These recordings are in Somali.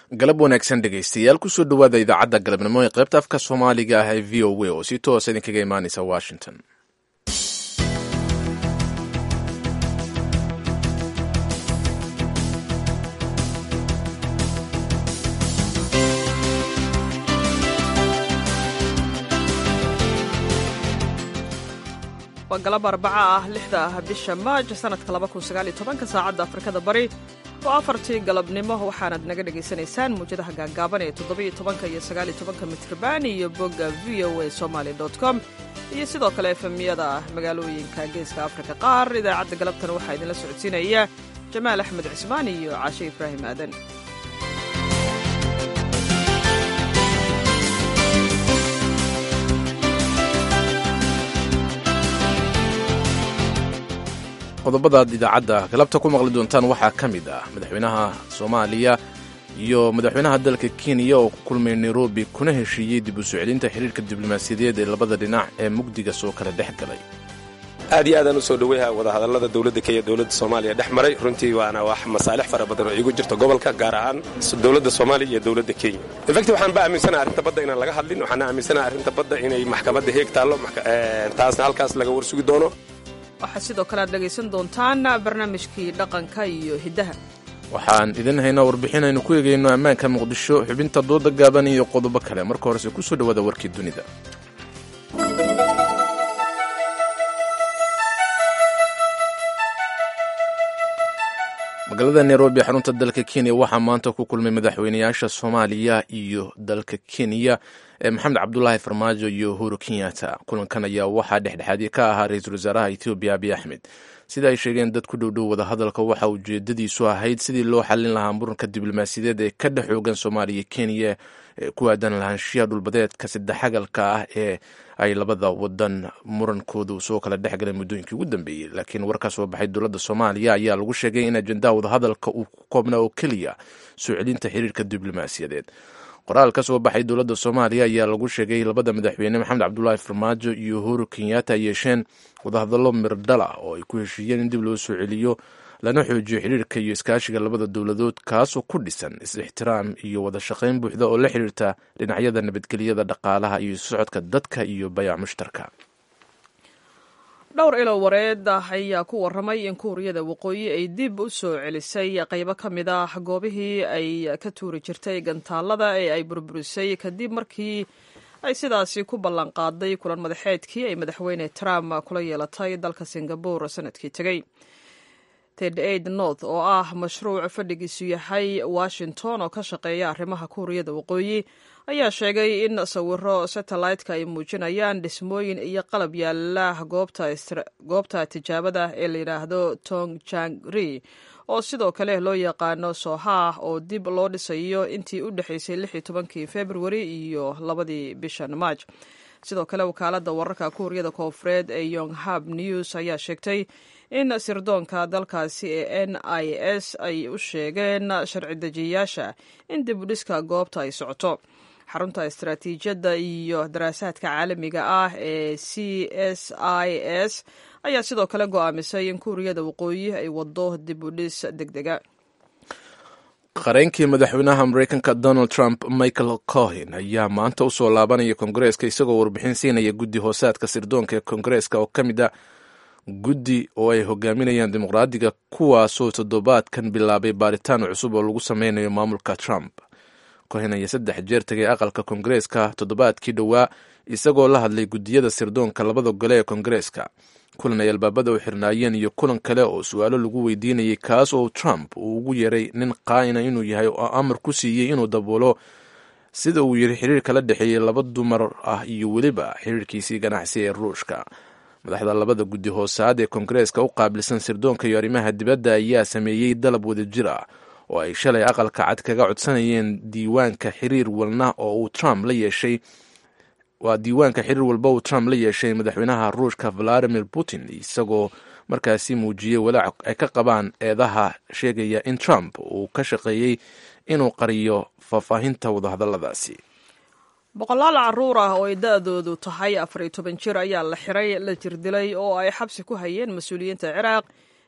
galab wanaagsan dhegaystayaal kusoo dhowaada idaacadda galabnimo ee qaybta afka soomaaliga ah ee v o a oo si toosa idinkaga imaanaysa washington waa galab arbaca ah lixda ah bisha maaj sanadka labakunsaaalyotobanka saacadda afrikada bari oo afartii galabnimo waxaanad naga dhagaysanaysaan muwjadaha gaagaaban ee toddobiyo tobanka iyo sagaaliyo tobanka mitrban iyo bogga v o a somaly com iyo sidoo kale efemiyada magaalooyinka geeska afrika qaar idaacadda galabtan waxaa idinla socodsiinaya jamaal axmed cismaan iyo caashe ibraahim aadan qodobadaad idaacadda galabta ku maqli doontaan waxaa ka mid ah madaxweynaha soomaaliya iyo madaxweynaha dalka kenya oo ku kulmay nairobi kuna heshiiyey dib u soo celinta xiriirka diblomaasiyadeed ee labada dhinac ee mugdiga soo kala dhex galay aad iyo aadaan u soo dhoweyha wadahadallada dowladda kenya dowladda soomaaliya dhex maray runtii waana wax masaalix fara badan oo iigu jirta gobolka gaar ahaan dowladda soomaaliya iyo dowladda kenya infacti waxaan ba aaminsanaha arrinta badda inaan laga hadlin waxaana aaminsanaha arrinta badda inay maxkamadda heeg taallo taasna halkaas laga warsugi doono waxaa sidoo kale aad dhegaysan doontaan barnaamijkii dhaqanka iyo hiddaha waxaan idin haynaa warbixin aynu ku eegayno ammaanka muqdisho xubinta dooda gaaban iyo qodobo kale marka horese kusoo dhowaada warkii dunida magaalada nairobi xarunta dalka kenya waxaa maanta ku kulmay madaxweynayaasha soomaaliya iyo dalka kenya ee maxamed cabdulaahi farmaajo iyo uhuru kenyatta kulankan ayaa waxaa dhexdhexaadyo ka ahaa ra-iisul wasaaraha etoobiya abiy axmed sida ay sheegeen dad ku dhowdhow wadahadalka waxa ujeedadiisu ahayd sidii loo xallin lahaa muranka diblomaasiyadeed ee ka dhex xoogan soomaaliya kenya ee ku aadan lahaanshiyaha dhulbadeedka saddexagalka ah ee ay labada wadan murankoodu soo kala dhex galeen muddooyinkii ugu dambeeyey laakiin war ka soo baxay dowladda soomaaliya ayaa lagu sheegay in ajendaha wadahadalka uu ku koobnaa oo keliya soo celinta xiriirka diblomaasiyadeed qoraal ka soo baxay dowladda soomaaliya ayaa lagu sheegay labada madaxweyne maxamed cabdulaahi farmaajo iyo uhuru kenyatta ay yeesheen wadahadallo mirdhala oo ay ku heshiiyeen in dib loo soo celiyo lana xoojiyo xiriirka iyo iskaashiga labada dowladood kaasoo ku dhisan is-ixtiraam iyo wada shaqayn buuxda oo la xiriirta dhinacyada nabadgelyada dhaqaalaha iyo socodka dadka iyo bayac mushtarka dhowr ilo wareed ah ayaa ku warramay in kuuriyada waqooyi ay dib u soo celisay qaybo ka mid ah goobihii ay ka tuuri jirtay gantaalada ee ay burburisay kadib markii ay sidaasi ku ballanqaaday kulan madaxeedkii ay madaxweyne trump kula yeelatay dalka singabore sanadkii tegey ted aid north oo ah mashruuc fadhigiisu yahay washington oo ka shaqeeya arrimaha kuuriyada waqooyi ayaa sheegay in sawiro satellite-ka ay muujinayaan dhismooyin iyo qalab yaala goobta tijaabada ee la yidhaahdo tong jangri oo sidoo kale loo yaqaano sohaah oo dib loo dhisayo intii u dhexaysay lix iyo tobankii februari iyo labadii bishan maaj sidoo kale wakaaladda wararka kuuriyada koofureed ee yonghab news ayaa sheegtay in sirdoonka dalkaasi ee n i s ay u sheegeen sharci dejiyayaasha in dib u dhiska goobta ay socoto xarunta istaraatiijiyadda iyo daraasaadka caalamiga ah ee c s i s ayaa sidoo kale go'aamisay in kuuriyada waqooyi ay wado dib u dhis deg dega qareenkii madaxweynaha mareykanka donald trump michael cohen ayaa maanta u soo laabanaya kongareeska isagoo warbixin siinaya guddi hoosaadka sirdoonka ee kongareeska oo ka mid a guddi oo ay hogaaminayaan dimuqraadiga kuwaasoo toddobaadkan bilaabay baaritaan cusub oo lagu sameynayo maamulka trump cohen ayaa saddex jeer tegay aqalka kongareeska toddobaadkii dhowaa isagoo la hadlay guddiyada sirdoonka labada gole ee kongareeska kulan ay albaabada u xirnaayeen iyo kulan kale oo su-aalo lagu weydiinayay kaas oo trump uu ugu yeeray nin qaa'ina inuu yahay oo amar ku siiyey inuu daboolo sida uu yiri xiriirka la dhexeeyey laba dumar ah iyo weliba xiriirkiisii ganacsi ee ruushka madaxda labada guddi hoosaad ee kongareeska u qaabilsan sirdoonka iyo arrimaha dibadda ayaa sameeyey dalab wadajir ah oo ay shalay aqalka cad kaga codsanayeen diiwaanka xiriir walna oo uu trump la yeeshay waa diiwaanka xiriir walba uu trump la yeeshay madaxweynaha ruushka valadimir putin isagoo markaasi muujiyey walaac ay ka qabaan eedaha sheegaya in trump uu ka shaqeeyey inuu qariyo faahfaahinta wadahadalladaasi boqolaal caruur ah oo ay da-doodu tahay afar iyo toban jir ayaa la xiray la jirdilay oo ay xabsi ku hayeen mas-uuliyiinta ciraaq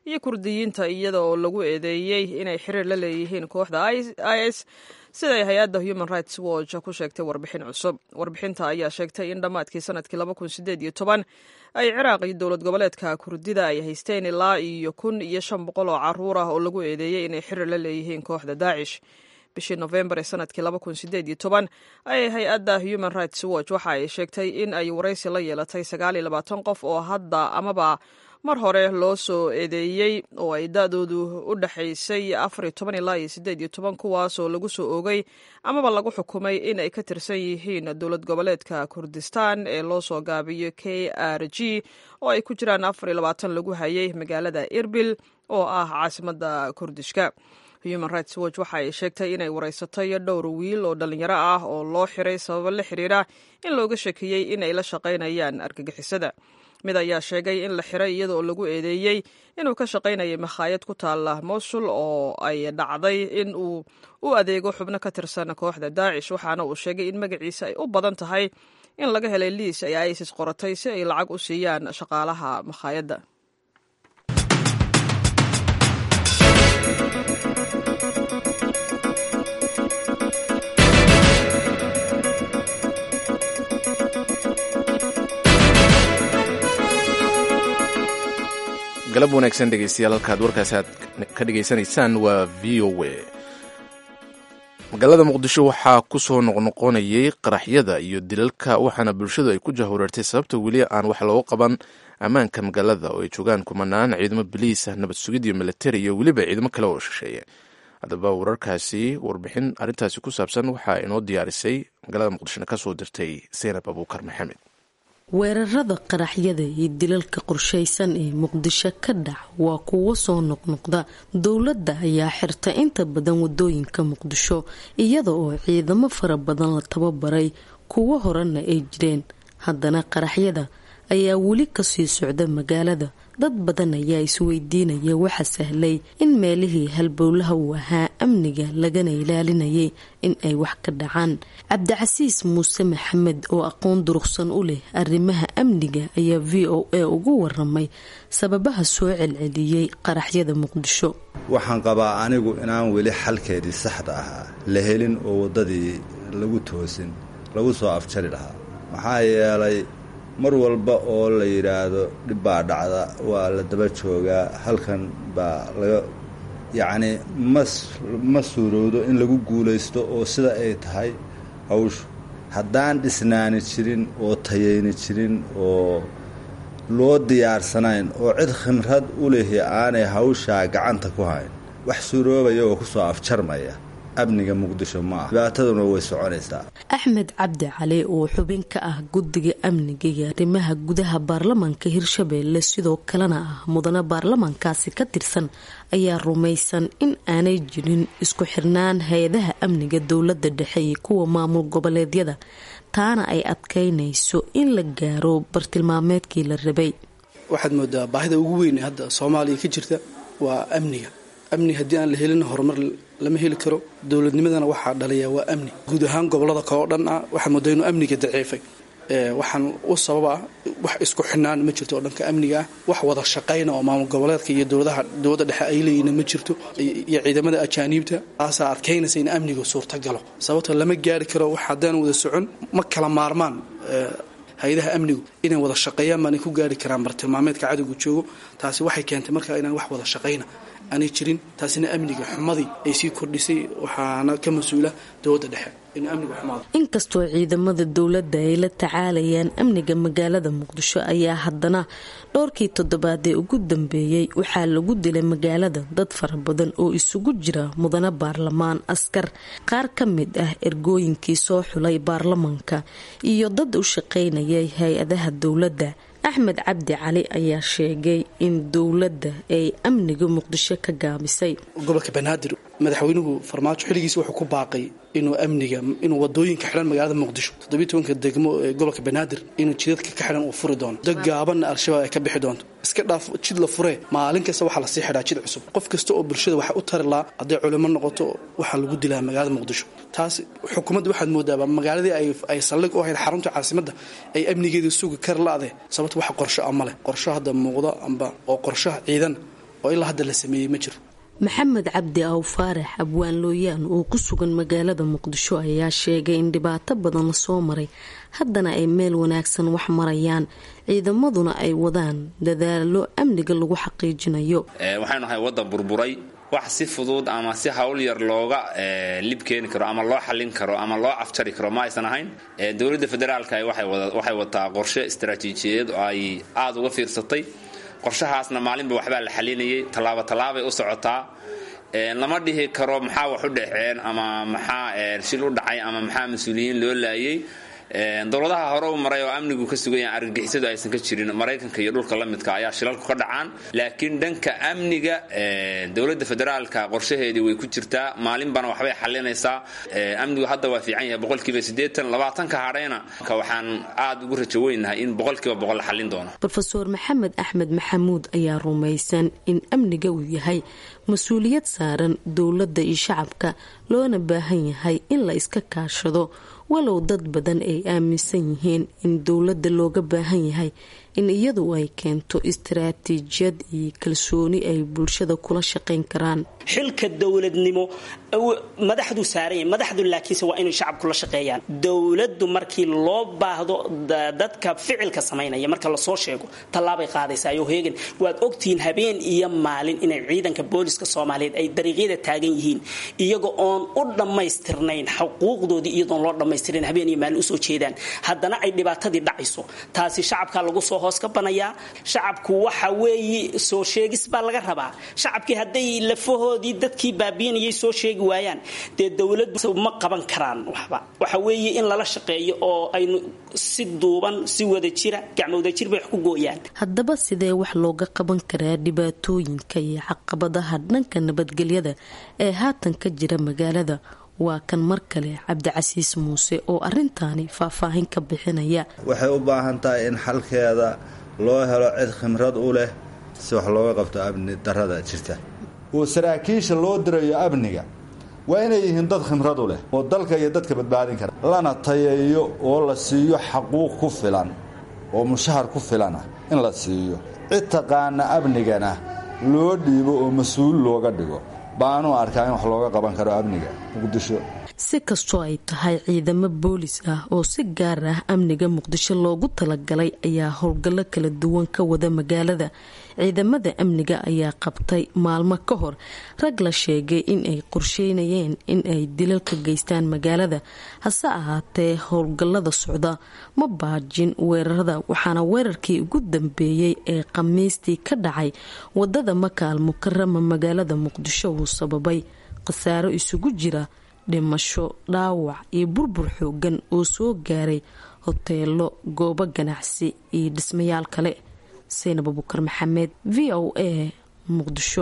iyo kurdiyiinta iyada oo lagu eedeeyey inay xiriir la leeyihiin kooxda i s siday hay-adda human rights watch ku sheegtay warbixin cusub warbixinta ayaa sheegtay in dhammaadkii sanadkii ay ciraaq iyo dowlad goboleedka kurdida ay haysteen ilaa iyo kun iyo shan boqol oo caruur ah oo lagu eedeeyey inay xiriir la leeyihiin kooxda daacish bishii nofembar ee sanadkii ayay hay-adda human rights watch waxa ay sheegtay in ay waraysi la yeelatay qof oo hadda amaba mar hore loo soo eedeeyey oo ay da-doodu u dhexaysay ilaa kuwaasoo lagu soo oogay amaba lagu xukumay in ay ka tirsan yihiin dowlad goboleedka kurdistan ee loo soo gaabiyo k r g oo ay ku jiraan lagu hayay magaalada irbil oo ah caasimada kurdishka human rights watch waxa ay sheegtay inay wareysatay dhowr wiil oo dhalinyaro ah oo loo xiray sababo la xiriira in looga shakiyey in ay la shaqaynayaan argagixisada mid ayaa sheegay in la xiray iyadaoo lagu eedeeyey inuu ka shaqaynayay makhaayad ku taala mosul oo ay dhacday in uu u adeego xubno ka tirsan kooxda daacish waxaana uu sheegay in magaciisa ay u badan tahay in laga helay liis ay isis qoratay si ay lacag u siiyaan shaqaalaha makhaayadda galab wanaagsan dhegeystayaal halkaad warkaasi aad ka dhegaysanaysaan waa v o a magaalada muqdisho waxaa ku soo noqnoqonayay qaraxyada iyo dilalka waxaana bulshadu ay ku jahwareertay sababta weli aan wax looga qaban ammaanka magaalada oo ay joogaan kumanaan ciidamo baliisa nabad sugid iyo militari iyo weliba ciidamo kale oo shisheeye haddaba wararkaasi warbixin arrintaasi ku saabsan waxaa inoo diyaarisay magaalada muqdishona ka soo dirtay seynab abuukar maxamed weerarada qaraxyada iyo dilalka qorshaysan ee muqdisho ka dhac waa kuwo soo noqnoqda dowladda ayaa xirta inta badan wadooyinka muqdisho iyada oo ciidamo fara badan la tababaray kuwo horena ay jireen haddana qaraxyada ayaa weli kasii socda magaalada dad badan ayaa isweydiinaya waxa sahlay in meelihii halbowlaha uu ahaa amniga lagana ilaalinayay in ay wax ka dhacaan cabdicasiis muuse maxamed oo aqoon durugsan u leh arrimaha amniga ayaa v o a ugu waramay sababaha soo celceliyey qaraxyada muqdisho waxaan qabaa anigu inaan weli xalkeedii saxda ahaa la helin oo waddadii lagu toosin lagu soo afjari lahaa maxaa yeelay mar walba oo la yidhaahdo dhib baa dhacda waa la daba joogaa halkan baa laga yacni mas ma suurowdo in lagu guulaysto oo sida ay tahay hawshu haddaan dhisnaani jirin oo tayayni jirin oo loo diyaarsanayn oo cid khimrad u lehi aanay hawshaa gacanta ku hayn wax suuroobaya oo kusoo afjarmaya amniga muqdisho ma ah dhibaataduna way soconaysaa axmed cabdi cali oo xubin ka ah guddiga amniga iyo arrimaha gudaha baarlamaanka hirshabeelle sidoo kalena ah mudane baarlamaankaasi ka tirsan ayaa rumaysan in aanay jirin isku xirnaan hay-adaha amniga dowladda dhexe iyo kuwa maamul goboleedyada taana ay adkaynayso in la gaaro bartilmaameedkii la rabay waxaad moodaa baahida ugu weyn hadda soomaaliya ka jirta waa amniga amni haddii aan la helin horumar lama heli karo dowladnimadana waxaa dhaliya waa amni guud ahaan gobolada kale oo dhan ah waxaa moodaa inuu amniga daciifay waxaan u sababa ah wax isku xidhnaan ma jirto oo dhanka amniga ah wax wada shaqayna oo maamul goboleedka iyo dowladaha dowladda dhexe ay leeyihiin ma jirto iyo ciidamada ajaaniibta taasaa adkaynaysa in amnigu suurtagalo sababto lama gaari karo wax haddaan wada socon ma kala maarmaan hay-adaha amnigu inay wada shaqeeyaan baanay ku gaari karaan bartilmaameedka cadowga joogo taasi waxay keentay markaa inaan wax wada shaqayna aanay jirin taasina amniga xumadii ay sii kordhisay waxaana ka mas-uula dowladda dhexe inuu amnigu xumaado inkastoo ciidamada dowladda ay la tacaalayaan amniga magaalada muqdisho ayaa haddana dhowrkii toddobaadee ugu dambeeyey waxaa lagu dilay magaalada dad fara badan oo isugu jira mudane baarlamaan askar qaar ka mid ah ergooyinkii soo xulay baarlamaanka iyo dad u shaqaynayay hay-adaha dowladda axmed cabdi cali ayaa sheegay in dowladda ay amniga muqdisho ka gaabisay gobolka banaadir madaxweynuhu farmaajo xilligiisa wuxuu ku baaqay inuu amniga inuu wadooyinka xidhan magaalada muqdisho toddobiy tobanka degmo ee gobolka banaadir inuu jidadka ka xidhan uu furi doono dad gaabanna al-shabaab ay ka bixi doonto iska dhaaf jid la furee maalin kasta waxaa lasii xidhaa jid cusub qof kasta oo bulshada waxa u tari lahaa hadday culimo noqoto waxaa lagu dilaa magaalada muqdisho taas xukuumadda waxaad moodaaba magaaladii ay saldhig u ahayd xarunta caasimadda ay amnigeedii sugi kar la-de sababta wax qorsho a maleh qorsho hadda muuqdo amba oo qorshaha ciidan oo ilaa hadda la sameeyey ma jiro maxamed cabdi aw faarax abwaan looyaan oo ku sugan magaalada muqdisho ayaa sheegay in dhibaato badan lasoo maray haddana ay meel wanaagsan wax marayaan ciidamaduna ay wadaan dadaalo amniga lagu xaqiijinayo waxaynu nahay waddan burburay wax si fudud ama si hawl yar looga lib keeni karo ama loo xallin karo ama loo afjari karo ma aysan ahayn dowladda federaalka waxay wataa qorshe istaraatiijiyadeed oo ay aada uga fiirsatay qorshahaasna maalinba waxbaa la xalinayay tallaabo tallaabay u socotaa lama dhihi karo maxaa wax u dhaceen ama maxaa shil u dhacay ama maxaa mas-uuliyiin loo laayay dowladaha hore u maray oo amnigu ka sugayaan argagixisadu aysan ka jirin maraykanka iyo dhulka la midka ayaa shilalku ka dhacaan laakiin dhanka amniga dowladda federaalka qorshaheedii way ku jirtaa maalinbana waxbay xalinaysaa amnigu hadda waa fiican yahay boqolkiiba siddeetan labaatanka hadhayna waxaan aada ugu rajo weynahay in boqolkiiba boqol la xallin doono rofeor maxamed axmed maxamuud ayaa rumaysan in amniga uu yahay mas-uuliyad saaran dowladda iyo shacabka loona baahan yahay in la iska kaashado walow dad badan ay aaminsan yihiin in dowladda looga baahan yahay in iyadu ay keento istaraatiijiyad iyo kalsooni ay bulshada kula shaqayn karaan xilka dowladnimo madaxdu saaranya madaxdu laakiinse waa inay shacabku la shaqeeyaan dowladdu markii loo baahdo dadka ficilka samaynaya marka lasoo sheego tallaabay qaadaysaa yo heegan waad ogtihiin habeen iyo maalin inay ciidanka booliska soomaaliyeed ay dariiqyada taagan yihiin iyaga oon u dhammaystirnayn xuquuqdoodii iyadoon loo dhammaystirin habeen iyo maalin usoo jeedaan haddana ay dhibaatadii dhacayso taasi shacabka lagu soo hoos ka banayaa shacabku waxa weeye soo sheegis baa laga rabaa shacabkii hadday lafahoodii dadkii baabiinayay soo sheegi waayaan dee dowladdu ma qaban karaan waxba waxa weeye in lala shaqeeyo oo aynu si duuban si wadajira gacmowadajir bay wax ku gooyaan haddaba sidee wax looga qaban karaa dhibaatooyinka iyo caqabadaha dhanka nabadgelyada ee haatan ka jira magaalada waa kan mar kale cabdicasiis muuse oo arintaani faahfaahin ka bixinaya waxay u baahan tahay in xalkeeda loo helo cid khimrad u leh si wax looga qabto amni darada jirta oo saraakiisha loo dirayo amniga waa inay yihiin dad khimrad u leh oo dalka iyo dadka badbaadin kara lana tayeeyo oo la siiyo xaquuq ku filan oo mushahar ku filana in la siiyo cid taqaana amnigana loo dhiibo oo mas-uul looga dhigo baanu arkaa in wax looga qaban karo amniga muqdisho si kastoo ay tahay ciidamo boolis ah oo si gaar ah amniga muqdisho loogu talagalay ayaa howlgallo kala duwan ka wada magaalada ciidamada amniga ayaa qabtay maalmo ka hor rag la sheegay in ay qorsheynayeen in ay dilal ka geystaan magaalada hase ahaatee howlgallada socda ma baajin weerarada waxaana weerarkii ugu dambeeyey ee khamiistii ka dhacay wadada makaal mukarama magaalada muqdisho uu sababay khasaaro isugu jira dhimasho dhaawac iyo burbur xoogan oo soo gaaray hoteelo goobo ganacsi iyo dhismayaal kale saynab abukar maxamed v o a muqdisho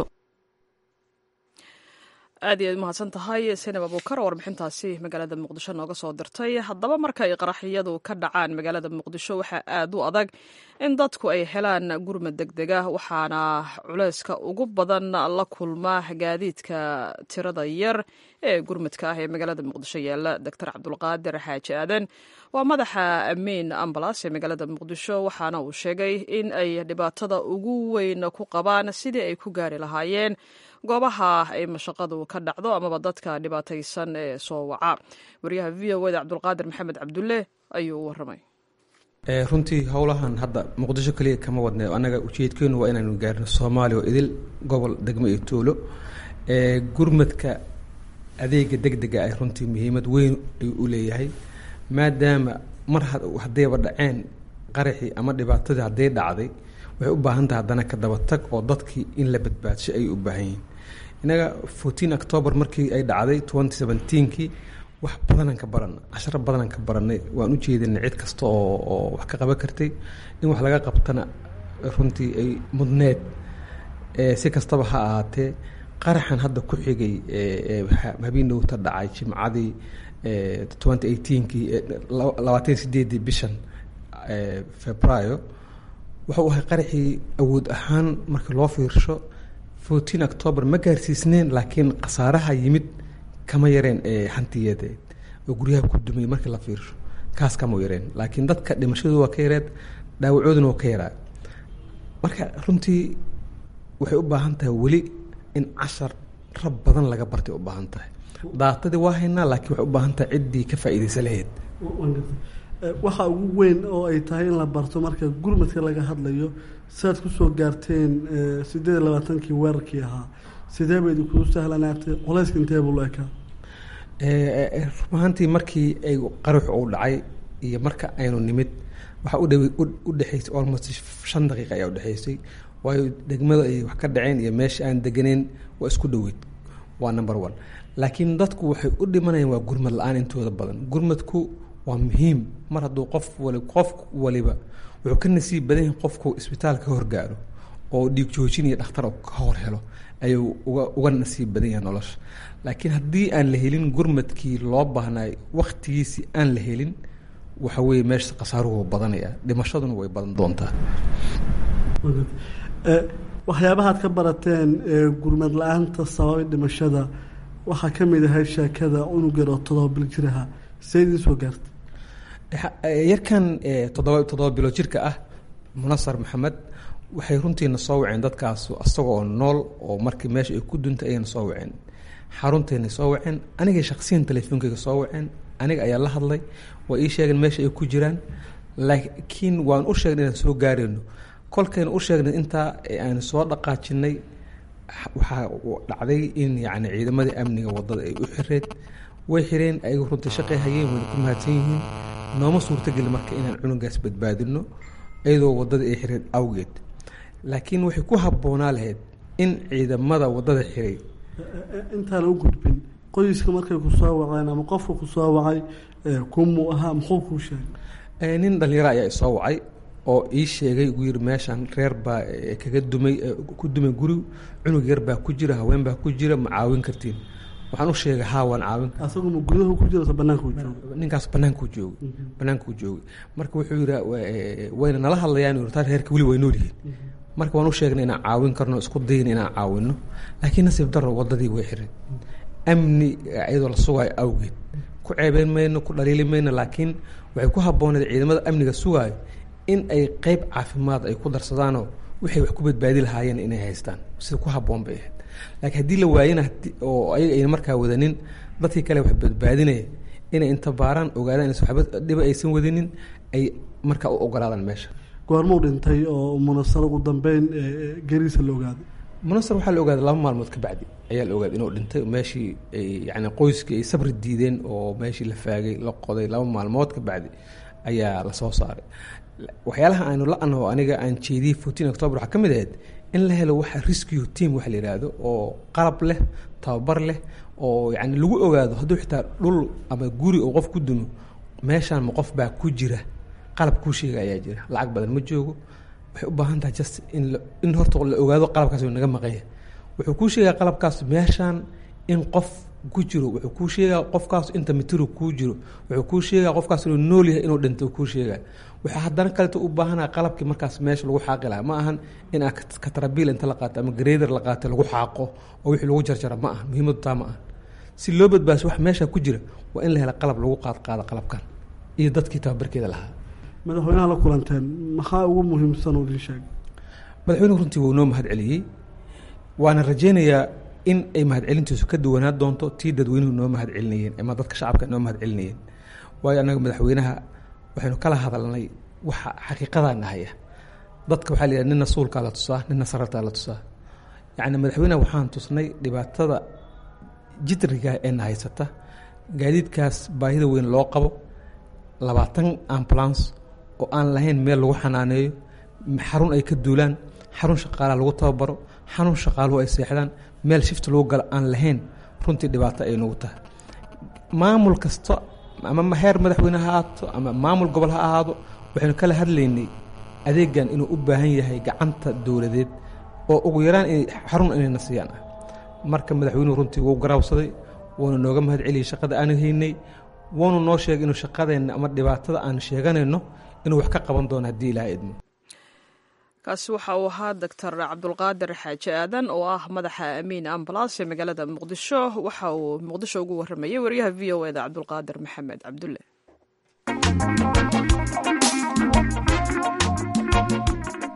aad iyo aad umahadsan tahay saynab abuukar oo warbixintaasi magaalada muqdisho nooga soo dirtay haddaba markay qaraxyadu ka dhacaan magaalada muqdisho waxaa aad u adag in dadku ay helaan gurmad deg deg ah waxaana culeyska ugu badan la kulma gaadiidka tirada yar ee gurmadka ah ee magaalada muqdisho yaala doctor cabdulqaadir xaaji aadan waa madaxa amiin ambalas ee magaalada muqdisho waxaana uu sheegay in ay dhibaatada ugu weyn ku qabaan sidii ay ku gaari lahaayeen goobaha ay mashaqadu ka dhacdo amaba dadka dhibaataysan ee soo waca wariyaha v o da cabdulqaadir maxamed cabdulle ayuu u waramay runtii howlahan hadda muqdisho kaliya kama wadne annaga ujeedkeenu waa inaanu gaarno soomaaliya oo idil gobol degmo iyo tuulo gurmadka adeega deg dega ah runtii muhiimad weyn ayuu u leeyahay maadaama mar haddayba dhaceen qaraxii ama dhibaatadii hadday dhacday waxay u baahan tahay haddana ka dabatag oo dadkii in la badbaadsho ayay u baahan yihiin innaga fourteen october markii ay dhacday twenty seventeenkii wax badanaan ka baran casharo badanaan ka baranay waan u jeedinay cid kasta oo oo wax ka qaban kartay in wax laga qabtana runtii ay mudneed si kastaba ha ahaatee qaraxan hadda ku xigay habeenowta dhacay jimcadii twenty eighteenkii labaatan sideedii bishan februayo wuxuu ahay qaraxii awood ahaan marka loo fiirsho fourteen october ma gaarsiisneen laakiin khasaaraha yimid kama yareen hantiyadeed oo guryaha ku dumay markii la fiirsho kaas kama yareen laakiin dadka dhimashadu waa ka yareed dhaawacooduna waa ka yaraa marka runtii waxay u baahan tahay weli in cashar rab badan laga bartay u baahan tahay daatadii waa haynaa laakiin waxay u baahan tahay ciddii ka faa'iidaysa lahayd waxa ugu weyn oo ay tahay in la barto marka gurmadka laga hadlayo siaad kusoo gaarteen sideed iyo labaatankii weerarkii ahaa sidee bay idinkugu sahlanaatay culayska intee buu la ekaa rumahaantii markii ay qaruux uu dhacay iyo marka aynu nimid waxaa udhaw u dhexaysay almost shan daqiiqa ayaa udhexaysay waayo degmada ay wax ka dhaceen iyo meesha aan deganeyn waa isku dhoweyd waa number one laakiin dadku waxay u dhimanayaan waa gurmad la-aan intooda badan gurmadku waa muhiim mar hadduu qof wali qof waliba wuxuu ka nasiib badan yahay qofku isbitaal ka horgaaro oo dhiig joojin iyo dhakhtar ka hor helo ayuu uga uga nasiib badan yahay nolosha laakiin haddii aan la helin gurmadkii loo baahnay wakhtigiisii aan la helin waxa weeye meesha khasaaruhu badanaya dhimashaduna way badan doontaa waxyaabahaad ka barateen gurmad la-aanta sababay dhimashada waxaa ka mid ahay sheekada unug yar oo todoba bil jir ahaa see idiin soo gaarta yarkan toddoba toddoba bilo jirka ah munasar maxamed waxay runtiina soo waceen dadkaas isagoo nool oo markii meesha ay ku duntay ayayna soo waceen xaruntayna soo waceen anigay shaksiyan telefoonkayga soo waceen aniga ayaa la hadlay waa ii sheegeen meesha ay ku jiraan laakiin waan u sheegnay inaan soo gaarayno kolkayna u sheegnay intaa aan soo dhaqaajinay waxaa dhacday in yacni ciidamadii amniga waddada ay u xireed way xireen ayagu runtii shaqay hayeen wayna ku mahadsan yihiin nooma suurtageli marka inaan cunugaas badbaadino iyadoo waddada ay xireed awgeed laakiin waxay ku habboonaa lahayd in ciidamada waddada xiray intaana u gudbin qoyska markay ku soo waceen ama qofka ku soo wacay kumuu ahaa muxuu kuu sheegay nin dhalinyaro ayaa isoo wacay oo ii sheegay ugu yiri meeshan reer baa kaga dumay ku dumay guri cunug yar baa ku jira haween baa ku jira ma caawin kartiin waxaan u sheegay haa waan caawin asagu ma gudaha ku jira banaanka jooga ninkaas bannaankuu joogay bannaankuu joogay marka wuxuu yidhi wayna nala hadlayaan taa reerka weli way nool yihiin marka waan u sheegnay inaan caawin karno isku dayna inaan caawino laakiin nasiib daro waddadii way xiray amni iyadoo la sugaayo awgeed ku ceebeyn mayno ku dhaliili mayno laakiin waxay ku habbooneed ciidamada amniga sugaayo in ay qeyb caafimaad ay ku darsadaanoo waxay wax ku badbaadi lahaayeen inay haystaan sida ku habboon bay ahayd laakiin haddii la waayana oo ayaga ayna markaa wadanin dadkii kale wax badbaadinaya inay inta baaraan ogaadaan inaysan waxba dhiba aysan wadinin ay markaa u ogolaadaan meesha goormuu dhintay oo munasar ugu dambeyn gariisa la ogaaday munasar waxaa la ogaaday laba maalmood ka bacdi ayaa la ogaaday inuu dhintay meeshii yani qoyskii ay sabri diideen oo meeshii la faagay la qoday laba maalmood ka bacdi ayaa lasoo saaray waxyaalaha aynu la-ano aniga aan jeediyey fourteen october waxaa ka mid ahayd in la helo waxa rescue team waxa la yidhaahdo oo qalab leh tababar leh oo yani lagu ogaado hadduu xitaa dhul ama guri oo qof ku dumo meeshaan ma qof baa ku jira qalab kuu sheega ayaa jira lacag badan ma joogo waxay u baahan tahay just in in horta la ogaado qalabkaas uu naga maqanya wuxuu kuu sheegaa qalabkaas meeshaan in qof ku jiro wuxuu kuu sheegaa qofkaas inta mitiro kuu jiro wuxuu kuu sheegaa qofkaas inuu nool yahay inuu dhinto kuu sheegaa waxaa haddana kaleto u baahanaa qalabkii markaas meesha lagu xaaqi lahaa ma ahan in aa katarabiil inta la qaato ama greder la qaato lagu xaaqo oo wixii lagu jarjara ma aha muhiimadu taa ma aha si loo badbaadiso wax meesha ku jira waa in la hela qalab lagu qaad qaado qalabkan iyo dadkii tababarkeeda lahaa madaxweynaha la kulanteen maxaa ugu muhiimsan oo idin sheegay madaxweynuhu runtii wuu noo mahad celiyey waana rajaynayaa in ay mahadcelintiisu ka duwanaa doonto tii dadweynuhu noo mahad celinayeen ama dadka shacabka noo mahad celinayeen waayo annaga madaxweynaha waxaynu kala hadalnay waxa xaqiiqadaa nahaya dadka waxaa la yidhaha nina suulkaa la tusaa nina sarartaa la tusaa yacni madaxweynaha waxaan tusnay dhibaatada jidriga ee na haysata gaadiidkaas baahida weyn loo qabo labaatan ambulance oo aan lahayn meel lagu xanaaneeyo xarun ay ka duulaan xarun shaqaalaa lagu tababaro xarun shaqaaluhu ay seexdaan meel shifta lagu galo aan lahayn runtii dhibaato ay nagu tahay maamul kasta ama heer madaxweyne ha ahaato ama maamul gobol ha ahaado waxaynu kala hadlaynay adeegan inuu u baahan yahay gacanta dowladeed oo ugu yaraan inay xarun inayna siiyaan ah marka madaxweynuhu runtii wuu garaawsaday wuuna nooga mahad celiyey shaqada aanu haynay wuuna noo sheegay inuu shaqadeenna ama dhibaatada aan sheeganayno inuu wax ka qaban doono haddii ilaha idmo kaasi waxa uu ahaa doctor cabdulqaadir xaaji aadan oo ah madaxa amiin ambalaas ee magaalada muqdisho waxa uu muqdisho ugu waramayay wariyaha v o eda cabdulqaadir maxamed cabdulle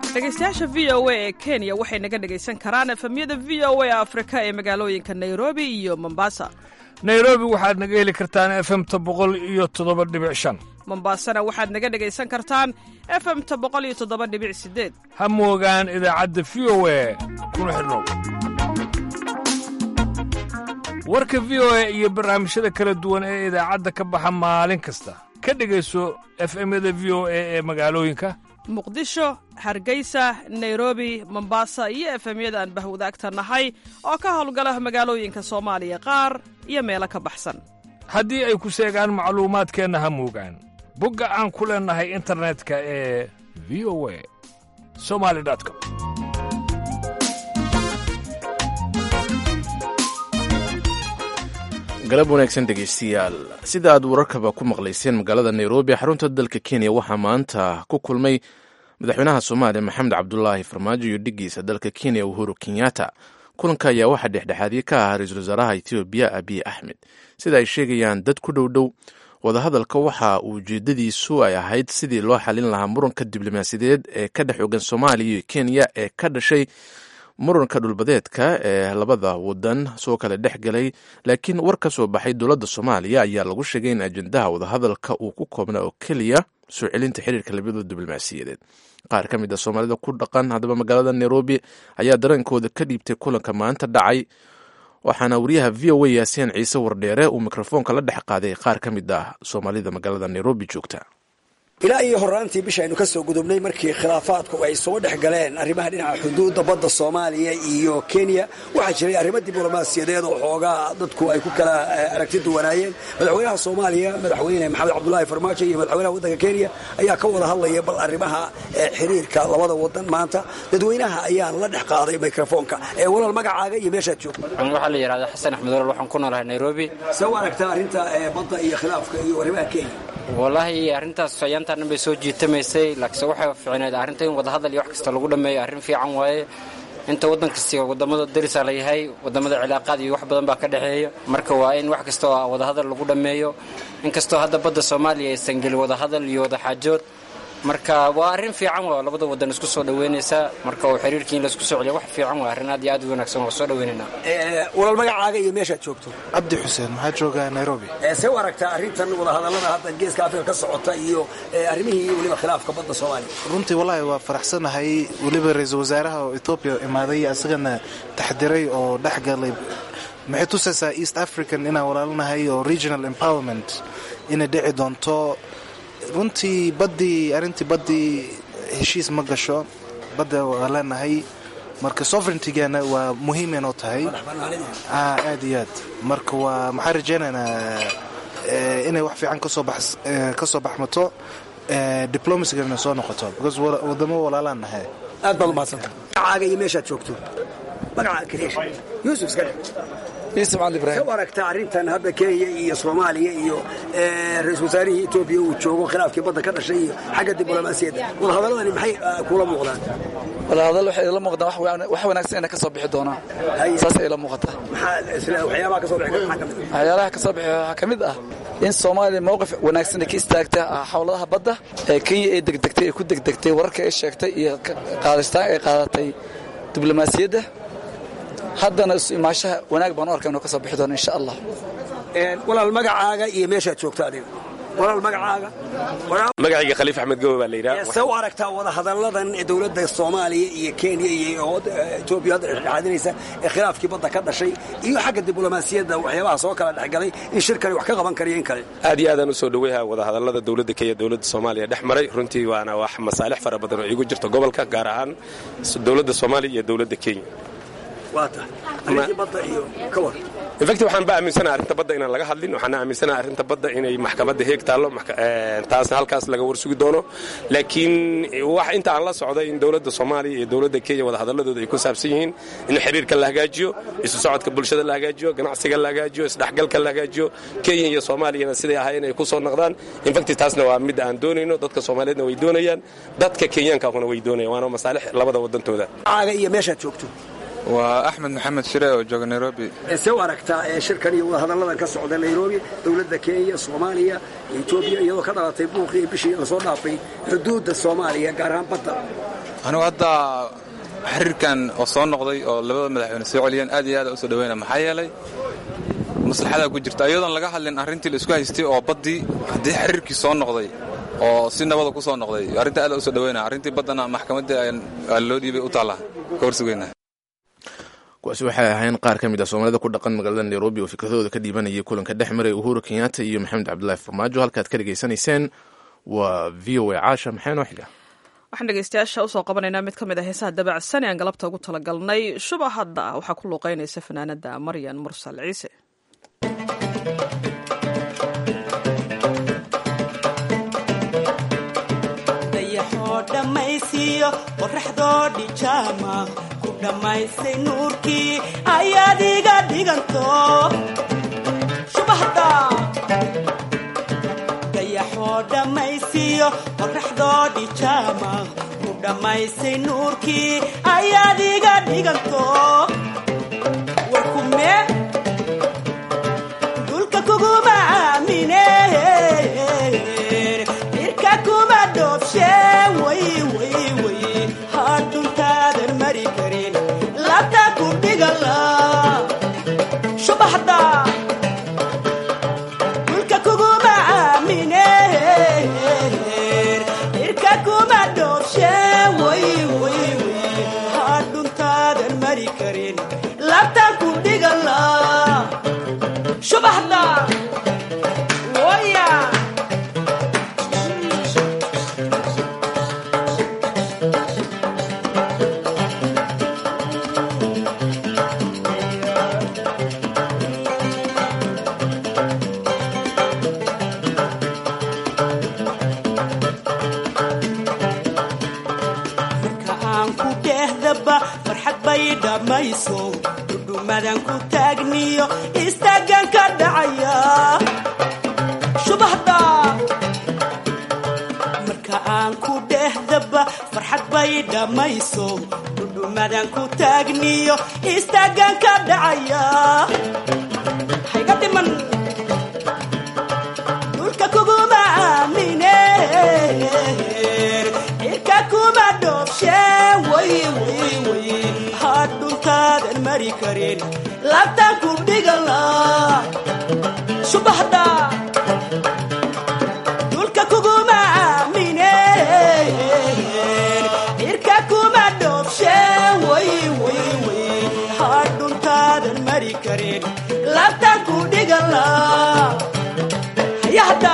dhegaystayaasha v o a ee kenya waxay naga dhegaysan karaan efemyada v o a afrika ee magaalooyinka nairobi iyo mombasa nairobi waxaad naga heli kartaan efemta boqol iyo toddoba dhibic shan mombasana waxaad naga dhegaysan kartaan efemta boqol iyo toddoba dhibic sideed ha moogaan idaacadda v o a kuna xidhnow warka v o a iyo barnaamijyada kala duwan ee idaacadda ka baxa maalin kasta ka dhegayso efemyada v o a ee magaalooyinka muqdisho hargeysa nairobi mombasa iyo efemyada aan bahwadaagta nahay oo ka howlgala magaalooyinka soomaaliya qaar iyo meelo ka baxsan haddii ay ku seegaan macluumaadkeenna ha moogaan bogga aan ku leennahay internetka ee v o a somali com galab wanaagsan dhegaystayaal sida aad wararkaba ku maqlayseen magaalada nairobi xarunta dalka kenya waxaa maanta ku kulmay madaxweynaha soomaaliya maxamed cabdulaahi farmaajo iyo dhigiisa dalka kenya uhuru kenyatta kulanka ayaa waxaa dhexdhexaadye ka ah ra-iisul wasaaraha etoobiya abiy axmed sida ay sheegayaan dad ku dhow dhow wadahadalka waxa uu ujeedadiisu ay ahayd sidii loo xalin lahaa muranka diblomaasiyadeed ee ka dhex ogan soomaaliya iyo kenya ee ka dhashay muranka dhulbadeedka ee labada wadan soo kale dhex galay laakiin war ka soo baxay dowladda soomaaliya ayaa lagu sheegay in ajendaha wadahadalka uu ku koobnaa oo keliya soo celinta xiriirka labada diblomaasiyadeed qaar ka mid a soomaalida ku dhaqan haddaba magaalada nairobi ayaa dareenkooda ka dhiibtay kulanka maanta dhacay waxaana wariyaha v o a yaasiin ciise wardheere uu mikrofoonka la dhex qaaday qaar ka mid ah soomaalida magaalada nairobi joogta ilaa iyo horaantii bisha aynu ka soo gudubnay markii khilaafaadku ay soo dhex galeen arrimaha dhinaca xuduudda badda soomaaliya iyo kenya waxaa jiray arrimo diblomaasiyadeed oo xoogaa dadku ay ku kala aragti duwanaayeen madaxweynaha soomaaliya madaxweyne maxamed cabdulaahi farmaajo iyo madaxweynaha waddanka kenya ayaa ka wada hadlaya bal arrimaha xiriirka labada wadan maanta dadweynaha ayaan la dhex qaaday mikrofoonka ee walaal magacaaga iyo meeshaad joogto waxaa la yidhahdaa xasan axmed walaal waxaan ku noolahay nairobi see u aragtaa arrinta badda iyo khilaafka iyo arrimaha kenya wallaahi arrintaas ayaantaannan bay soo jiitamaysay laakiinse waxay fiicneed arrinta in wadahadal iyo wax kasta lagu dhammeeyo arrin fiican waaye inta waddan kasta waddammada darisaa la yahay waddammada cilaaqaad iyo wax badan baa ka dhexeeya marka waa in wax kasta oo wadahadal lagu dhammeeyo inkastoo hadda badda soomaaliya aysan gelin wadahadal iyo wadaxaajood marka waa arrin fiican waa labada wadan isku soo dhaweynaysaa marka uu xiriirkii in laisku soo celiya wax fiican waa arrin aad iyo aad u wanaagsan waa soo dhaweynaynaa walaal magacaaga iyo meeshaad joogto cabdi xuseen maxaa joogaa nairobi see u aragtaa arrintan wadahadallada hadda geeska afrika ka socota iyo arrimihii iyo weliba khilaafka badda soomaaliya runtii wallaahi waa faraxsanahay weliba ra-iisul wasaaraha oo etoobiya imaaday asagana taxdiray oo dhex galay maxay tusaysaa east african inaan walaalinahay oo regional empowerment inay dhici doonto runtii baddii arrintii baddii heshiis ma gasho badda waa leenahay marka sovereigntigeena waa muhiim inoo tahay aad iyo aad marka waa maxaan rajaynaynaa inay wax fiican ka soo baxmato diblomasigana soo noqoto because wadamo walaalaan nahay aad baad umahadsanta magacaaga iyo meeshaad joogto magaca kaleesh yuusuf iska dhe yuusuf cali ibrahim u aragtaa arrintan hadda kenya iyo soomaaliya iyo ra-isul wasaarihii etoobiya uu joogo khilaafkii badda ka dhashay iyo xagga diblomaasiyadda wadahadaladani maxay kula muuqdaan wadahadal waxay ila muuqdaan wax wanaagsan inay ka soo bixi doonaan saasay ila muuqataa waxyaabaha ka soo bixi maxaa ka mid waxyaalaha ka soo bixi waxaa ka mid ah in soomaaliya mowqif wanaagsan ay ka istaagta xawladaha badda ee kenya ay degdegtay ay ku degdegtay wararka ay sheegtay iyo qaadastaan ay qaadatay diblomaasiyadda haddana isu imaashaha wanaag baan u arka inuu ka soo bixi doono insha allah walaal magacaaga iyo meeshaad joogto adiga walaal magacaaga magacayga khaliif axmed gowe baa la yidhaha see u aragtaa wadahadalladan dowladda soomaaliya iyo kenya iyo etoobiya hadda dhexdhexaadinaysa ee khilaafkii badda ka dhashay iyo xagga diblomaasiyadda waxyaabaha soo kala dhexgalay in shirkani wax ka qaban kariyo in kale aad iyo aadaan u soo dhoweyha wadahadallada dowladda kenya dowladda soomaaliya dhex maray runtii waana wax masaalix fara badan oo iigu jirto gobolka gaar ahaan dowladda soomaaliya iyo dowladda kenya waa tahay arrintii badda iyo ka war infacti waxaan ba aaminsanaha arrinta badda inaan laga hadlin waxaan aaminsanaha arrinta badda inay maxkamadda heeg taallo taasna halkaas laga warsugi doono laakiin wax inta aan la socday in dowladda soomaaliya iyo dowladda kenya wadahadaladooda ay ku saabsan yihiin in xiriirka la hagaajiyo isu socodka bulshada la hagaajiyo ganacsiga la hagaajiyo isdhexgalka la hagaajiyo kenya iyo soomaaliyana siday ahaayeen ay ku soo noqdaan infacti taasna waa mid aan doonayno dadka soomaaliyeedna way doonayaan dadka kenyaankaahuna way doonayaan waana masaalix labada wadantooda caaga iyo meeshaad joogto waa axmed maxamed shire oo jooga nairobi see u aragtaa ee shirkan iyo wadahadalladan ka socda nairobi dowladda kenya soomaaliya etoobiya iyadoo ka dhalatay buuqii bishii lasoo dhaafay xuduudda soomaaliya gaar ahaan badda anigu hadda xiriirkan oo soo noqday oo labada madaxweyne soo celiyeen aad iyo aad u soo dhaweyna maxaa yeelay maslaxadaa ku jirta iyadoon laga hadlin arrintii la isku haystay oo baddii haddii xiriirkii soo noqday oo si nabada ku soo noqday arrinta aad u soo dhaweyna arrintii baddana maxkamaddii aa loo dhiibay u taallaa ka horsugeyna kuwaasi waxay ahayn qaar ka mid ah soomaalida ku dhaqan magaalada nairobi oo fikradooda ka dhiibanayay kulanka dhex maray uhuru kenyatta iyo maxamed cabdulaahi farmaajo halkaad ka dhegaysanayseen waa v o a caasha maxay noo xiga waxaan dhegeystayaasha usoo qabanaynaa mid ka mid a heesaha dabacsan ee aan galabta ugu talagalnay shuba hadda waxaa ku luuqeynaysa fanaanada maryan mursal ciise dayaxoo dhammaysiiyo qoraxdoo dhijaama ku dhammaysay nuurkii ayaad iga dhiganto shubahda dayaxoo dhammaysiiyo qoraxdoo dhijaama ku dhammaysay nuurkii ayaad iga dhiganto warkume dulka kuguma aamine irka kuma dhoobshe way way way hadhuntaadan mari karin labta ku dhigala shubaxda dulka kuguma aamine irka kuma dhoobshe way way way hadhuntaadan mari karin labta ku dhigala shubaxda waya marka aan ku dhehdaba farxad bay dhammayso dhudhumadan ku taagniyo istaagan ka dhacaya shubahda marka aan ku dhehdaba farxad bay dhammayso dhudhumadan ku taagniyo istaagan ka dhacaya hayga dhiman dhulka kuguma aamine irka kuma dhoobshe way way way hadhuntaadan mari karin labtan ku dhigala subaxda dhulka kuguma aamine irka kuma dhoobshe way way way hadhuntaadan mari karin labtan ku dhigala hayahda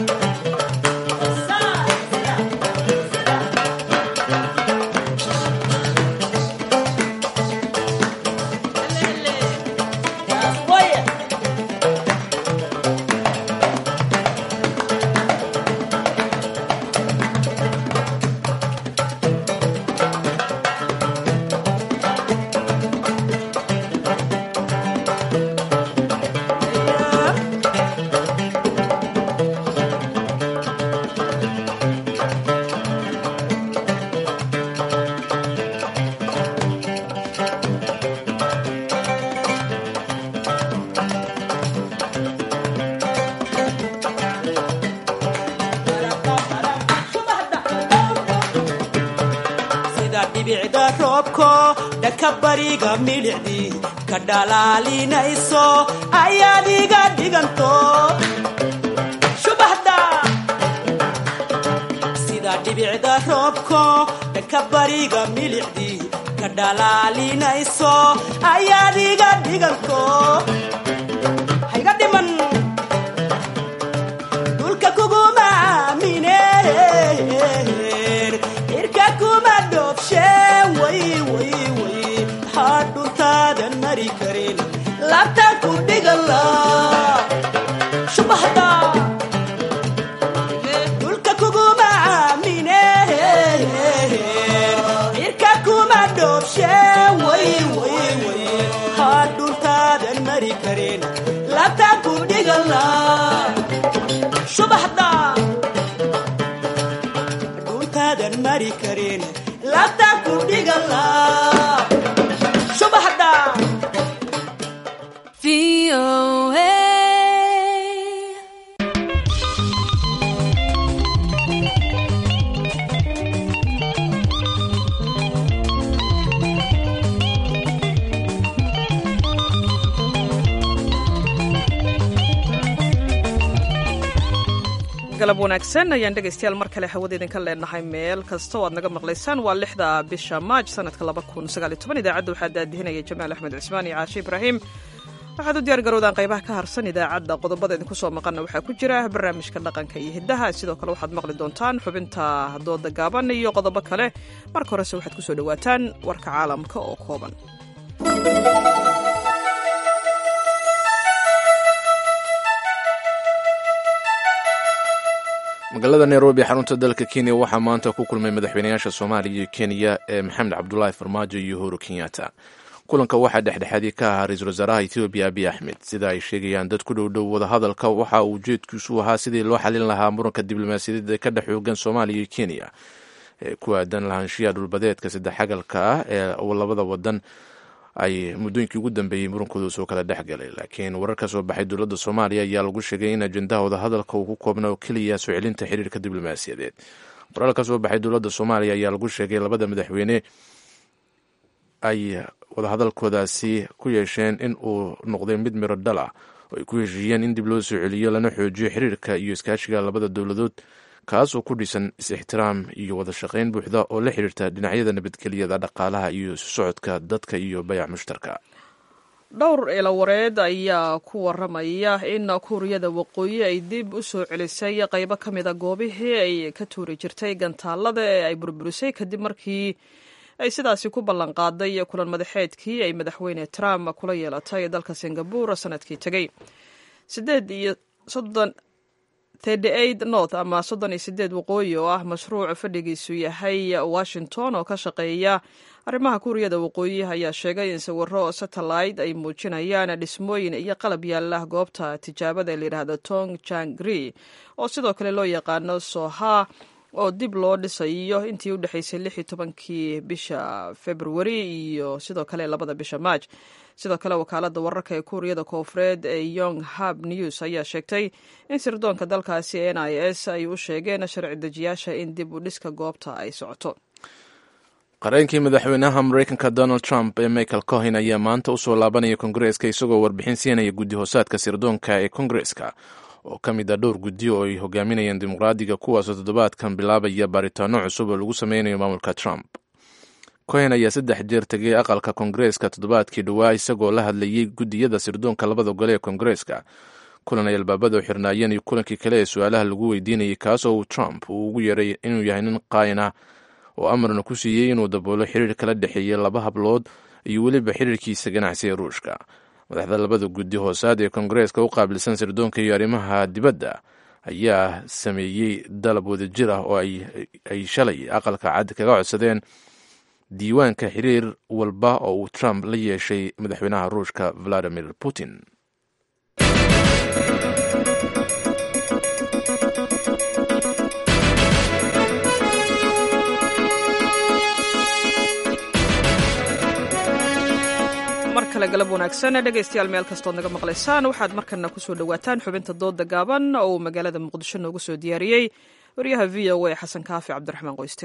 sida dhibicda roobko dhanka bariga milicdii ka dhalaalinayso ayaad iga dhiganto shubaxda sida dhibicda roobko dhanka bariga milicdii ka dhalaalinayso ayaad iga dhiganto hayga dhiman dhulka kuguma aamine irka kuma dhoobshe way way way hadhuntaadan mari karin labtan ku dhigala shubaxda dhulka kuguma aamine irka kuma dhoobshe way way way hadhuntaadan mari karin labtan ku dhigala subaxda dhuntaadan mari karin labtan ku dhigala subax galab wanaagsan ayaan dhegaystayaal mar kale hawada idinka leenahay meel kasta oo aad naga maqlaysaan waa lixda bisha maaj sanadka idaacadda waxaa daadihinaya jamaal axmed cismaan iyo caashe ibraahim waxaad u diyaar garowdaan qaybaha ka harsan idaacadda qodobada idinku soo maqanna waxaa ku jira barnaamijka dhaqanka iyo hiddaha sidoo kale waxaad maqli doontaan xubinta dooda gaaban iyo qodobo kale marka horese waxaad ku soo dhowaataan warka caalamka oo kooban magaalada nairobi xarunta dalka kenya waxaa maanta ku kulmay madaxweynayaasha soomaaliya iyo kenya ee maxamed cabdulaahi farmaajo iyo uhuru kenyatta kulanka waxaa dhexdhexaadii ka ahaa ra-iisul wasaaraha ethoobiya abiy axmed sida ay sheegayaan dad ku dhowdhow wadahadalka waxa uu ujeedkiisu ahaa sidii loo xalin lahaa muranka diblomaasiyadeed ee ka dhex xoogan soomaaliya iyo kenya ee ku aadan lahaanshiya dhulbadeedka saddex xagalka ah ee labada wadan ay muddooyinkii ugu dambeeyey murankooda soo kala dhex galay laakiin warar ka soo baxay dowladda soomaaliya ayaa lagu sheegay in ajendaha wadahadalka uu ku koobna oo keliya soo celinta xiriirka diblomaasiyadeed warar ka soo baxay dowladda soomaaliya ayaa lagu sheegay labada madaxweyne ay wadahadalkoodaasi ku yeesheen in uu noqday mid miro dhal ah oo ay ku heshiiyeen in dib loo soo celiyo lana xoojiyo xiriirka iyo iskaashiga labada dowladood kaas oo ku dhisan is-ixtiraam iyo wada shaqayn buuxda oo la xiriirta dhinacyada nabadgelyada dhaqaalaha iyo isu socodka dadka iyo bayac mushtarka dhowr eelawareed ayaa ku waramaya in kuuriyada waqooyi ay dib u soo celisay qaybo ka mida goobihii ay ka tuuri jirtay gantaalada ee ay burburisay kadib markii ay sidaasi ku ballanqaaday kulan madaxeedkii ay madaxweyne trump kula yeelatay dalka singabur sanadkii tegey sideed iyo soddon td north ama soddon iyo sideed waqooyi oo ah mashruuc fadhigiisu yahay washington oo ka shaqeeya arrimaha kuuriyada waqooyi ayaa sheegay in sawiro satellite ay muujinayaan dhismooyin iyo qalab yaala goobta tijaabada layidhaahdo tong jangri oo sidoo kale loo yaqaano soha oo dib loo dhisayo intii u dhexaysay lix iyo tobankii bisha februari iyo sidoo kale labada bisha maaj sidoo kale wakaalada wararka ee kuuriyada koofureed ee yong hab news ayaa sheegtay in sirdoonka dalkaasi n i s ay u sheegeen sharci dejiyaasha in dib u dhiska goobta ay socoto qareenkii madaxweynaha mareykanka donald trump ee michael cohen ayaa maanta usoo laabanaya kongareeska isagoo warbixin siinaya guddi hoosaadka sirdoonka ee kongareeska oo ka mid a dhowr guddi oo ay hogaaminayaan dimuqraadiga kuwaasoo toddobaadkan bilaabaya baaritaano cusub oo lagu sameynayo maamulka trump cohen ayaa saddex jeer tegay aqalka kongareeska toddobaadkii dhowaa isagoo la hadlayey guddiyada sirdoonka labada gole ee kongareeska kulan ay albaabada u xirnaayeen iyo kulankii kale ee su-aalaha lagu weydiinayay kaasoo uu trump uu ugu yeeray inuu yahay nin qaayin ah oo amarna ku siiyey inuu daboolo xiriir kala dhexeeya laba hablood iyo weliba xiriirkiisa ganacsi ee ruushka madaxda labada guddi hoosaad ee kongareeska u qaabilsan sirdoonka iyo arrimaha dibadda ayaa sameeyey dalab wadajir ah oo ay shalay aqalka cad kaga codsadeen diiwaanka xiriir walba oo uu trump la yeeshay madaxweynaha ruushka valadimir putin mar kale galab wanaagsan dhegaystayaal meel kastood naga maqlaysaan waxaad markana kusoo dhowaataan xubinta dooda gaaban oo uu magaalada muqdisho noogu soo diyaariyey waryaha v o a xasan kaafi cabdiraxmaan qoyste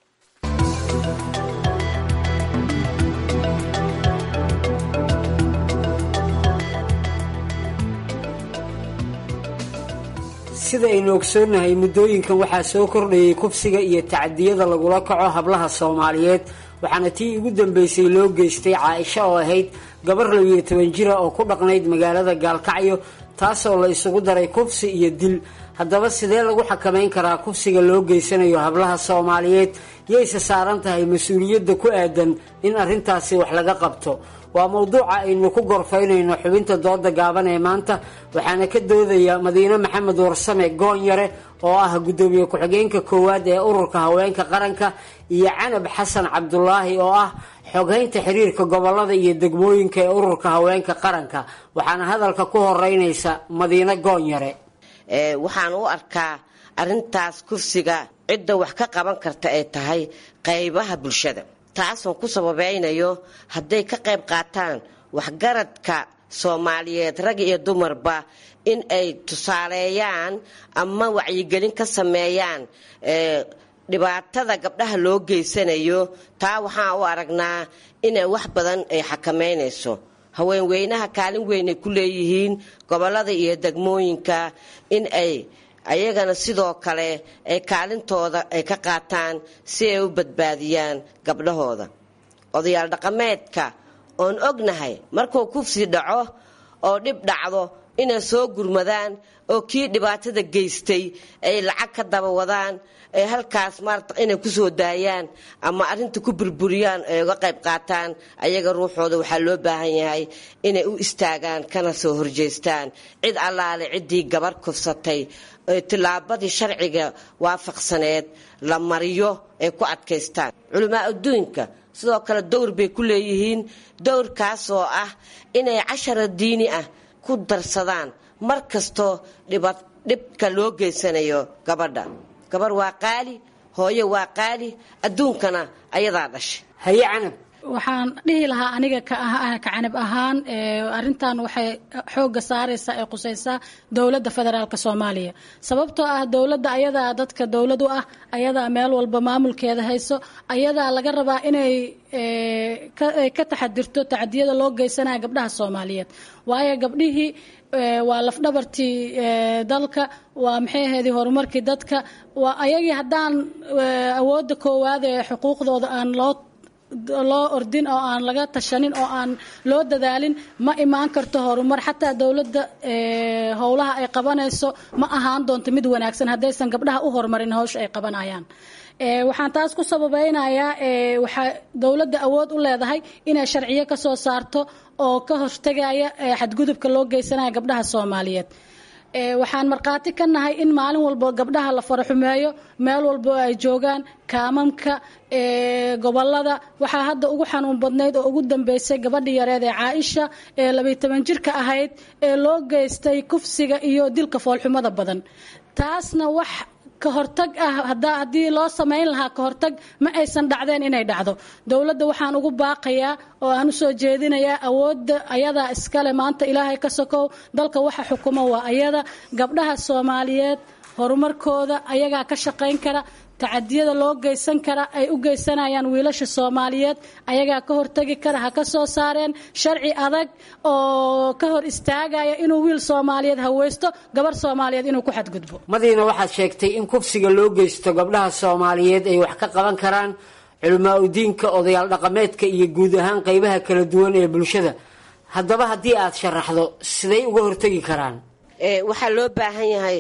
sida aynu ogsoonnahay muddooyinkan waxaa soo kordhayay kufsiga iyo tacadiyada lagula kaco hablaha soomaaliyeed waxaana tii ugu dambeysay loo geystay caaisho oo ahayd gabar labiyo toban jira oo ku dhaqnayd magaalada gaalkacyo taasoo la isugu daray kufsi iyo dil haddaba sidee lagu xakamayn karaa kufsiga loo geysanayo hablaha soomaaliyeed yayse saaran tahay mas-uuliyadda ku aadan in arrintaasi wax laga qabto waa mowduuca aynu ku gorfaynayno xubinta dooda gaaban ee maanta waxaana ka doodaya madiine maxamed warsame goonyare oo ah guddoomiye ku-xigeenka koowaad ee ururka haweenka qaranka iyo canab xasan cabdulaahi oo ah xoghaynta xiriirka gobolada iyo degmooyinka ee ururka haweenka qaranka waxaana hadalka ku horeynaysa madiine goonyare waxaan u arkaa arintaas kufsiga cidda wax ka qaban karta ay tahay qaybaha bulshada taasoon ku sababeynayo hadday ka qayb qaataan waxgaradka soomaaliyeed rag iyo dumarba in ay tusaaleeyaan ama wacyigelin ka sameeyaan dhibaatada gabdhaha loo geysanayo taa waxaan u aragnaa inay wax badan ay xakameynayso haweenweynaha kaalin weyn ay ku leeyihiin gobolada iyo degmooyinka in ay ayagana sidoo kale ay kaalintooda ay ka qaataan si ay u badbaadiyaan gabdhahooda odayaal dhaqameedka oon ognahay markuu kufsi dhaco oo dhib dhacdo inay soo gurmadaan oo kii dhibaatada geystay ay lacag ka daba wadaan ay halkaas maarata inay kusoo daayaan ama arrinta ku burburiyaan ay uga qayb qaataan ayaga ruuxooda waxaa loo baahan yahay inay u istaagaan kana soo horjeestaan cid allaale ciddii gabar kufsatay tillaabadii sharciga waafaqsaneed la mariyo ay ku adkaystaan culamaa adduunka sidoo kale dowr bay ku leeyihiin dowrkaasoo ah inay cashara diini ah ku darsadaan mar kastoo dhibka loo geysanayo gabadha gabar waa qaali hooyo waa qaali adduunkana ayadaa dhashay haye canab waxaan dhihi lahaa aniga kacanab ahaan arintan waxay xooga saaraysaa ee qusaysaa dowladda federaalk soomaaliya sababtoo ah dowladda ayadaa dadka dowlad u ah ayadaa meel walba maamulkeeda hayso ayadaa laga rabaa inay ka taxadirto tacadiyada loo geysanaya gabdhaha soomaaliyeed waayo gabdhihii waa lafdhabartii dalka waa maxay ahaydii horumarkii dadka waa ayagii haddaan awoodda koowaad ee xuquuqdooda aan loo loo ordin oo aan laga tashanin oo aan loo dadaalin ma imaan karto horumar xataa dowladda howlaha ay qabanayso ma ahaan doonto mid wanaagsan haddaysan gabdhaha u horumarin hawsha ay qabanayaan waxaan taas ku sababeynayaa waxaa dowladda awood u leedahay inay sharciyo ka soo saarto oo ka hortegaya xadgudubka loo geysanaya gabdhaha soomaaliyeed waxaan markhaati ka nahay in maalin walba gabdhaha la faraxumeeyo meel walba ay joogaan kaamamka gobolada waxaa hadda ugu xanuun badnayd oo ugu dambeysay gabadhii yareed ee caaisha ee labiy toban jirka ahayd ee loo geystay kufsiga iyo dilka foolxumada badan taasna wax ka hortag ah haddii loo samayn lahaa ka hortag ma aysan dhacdeen inay dhacdo dowladda waxaan ugu baaqayaa oo aan usoo jeedinayaa awoodda ayadaa iskale maanta ilaahay ka sokow dalka waxa xukumo waa ayada gabdhaha soomaaliyeed horumarkooda ayagaa ka shaqayn kara tacadiyada loo geysan kara ay u geysanayaan wiilasha soomaaliyeed ayagaa ka hortagi kara ha ka soo saareen sharci adag oo ka hor istaagaya inuu wiil soomaaliyeed haweysto gabar soomaaliyeed inuu ku xadgudbo madiina waxaad sheegtay in kufsiga loo geysto gabdhaha soomaaliyeed ay wax ka qaban karaan culamaa udiinka odayaal dhaqameedka iyo guud ahaan qeybaha kala duwan ee bulshada haddaba haddii aad sharaxdo siday uga hortagi karaan waxaa loo baahan yahay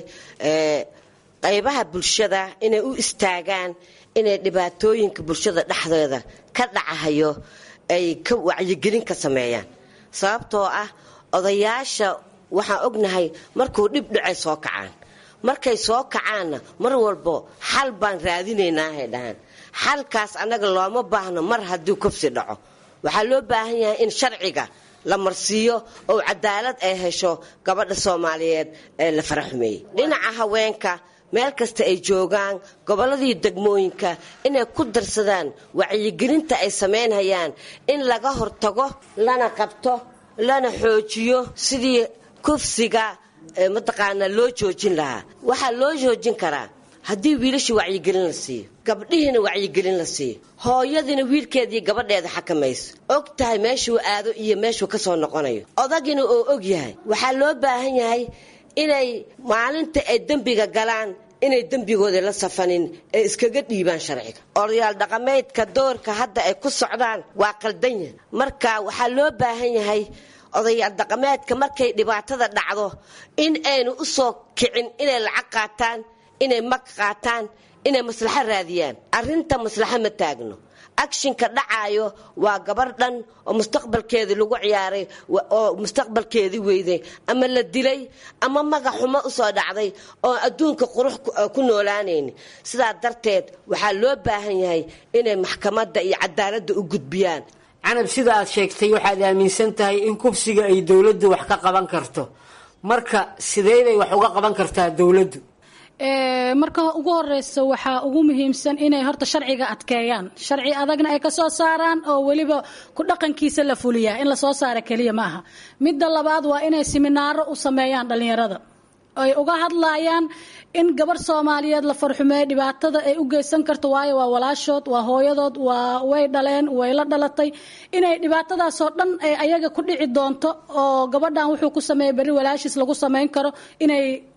qaybaha bulshada inay u istaagaan inay dhibaatooyinka bulshada dhexdeeda ka dhacahayo ay ka wacyigelin ka sameeyaan sababtoo ah odayaasha waxaan ognahay markuu dhib dhacay soo kacaan markay soo kacaanna mar walbo xal baan raadinaynahay dhahaan xalkaas annaga looma baahno mar haddii kufsi dhaco waxaa loo baahan yahay in sharciga la marsiiyo oo cadaalad ay hesho gabadha soomaaliyeed ee la faraxumeeyey dhinaca haweenka meel kasta ay joogaan gobolladii degmooyinka inay ku darsadaan wacyigelinta ay samaynhayaan in laga hortago lana qabto lana xoojiyo sidii kufsiga mataqaanaa loo joojin lahaa waxaa loo joojin karaa haddii wiilashii wacyigelin la siiyo gabdhihiina wacyigelin la siiyo hooyadiina wiilkeediiyo gabadheeda xakamayso og tahay meeshuu aado iyo meeshuu ka soo noqonayo odagina oo og yahay waxaa loo baahan yahay inay maalinta ay dembiga galaan inay dembigooda la safanin ee iskaga dhiibaan sharciga odayaal dhaqameedka doorka hadda ay ku socdaan waa qaldanya marka waxaa loo baahan yahay odayaal dhaqameedka markay dhibaatada dhacdo in aynu u soo kicin inay lacag qaataan inay mag qaataan inay maslaxo raadiyaan arrinta maslaxo ma taagno akshinka dhacaayo waa gabar dhan oo mustaqbalkeedii lagu ciyaaray oo mustaqbalkeedii weyday ama la dilay ama magac xumo usoo dhacday oo adduunka qurux ku noolaanayni sidaa darteed waxaa loo baahan yahay inay maxkamadda iyo cadaaladda u gudbiyaan canab sida aad sheegtay waxaad aaminsan tahay in kufsiga ay dowladdu wax ka qaban karto marka sideeday wax uga qaban kartaa dowladdu marka ugu horeysa waxaa ugu muhiimsan inay horta sharciga adkeeyaan sharci adagna ay kasoo saaraan oo weliba ku dhaqankiisa la fuliyaa in lasoo saara keliya ma aha midda labaad waa inay siminaaro u sameeyaan dhalinyarada ay uga hadlayaan in gabar soomaaliyeed la farxumeeyo dhibaatada ay u geysan karto waayo waa walaashood waa hooyadood waa way dhaleen way la dhalatay inay dhibaatadaasoo dhan ay ayaga ku dhici doonto oo gabadhan wuxuu ku sameeyay berri walaashiis lagu samayn karo inay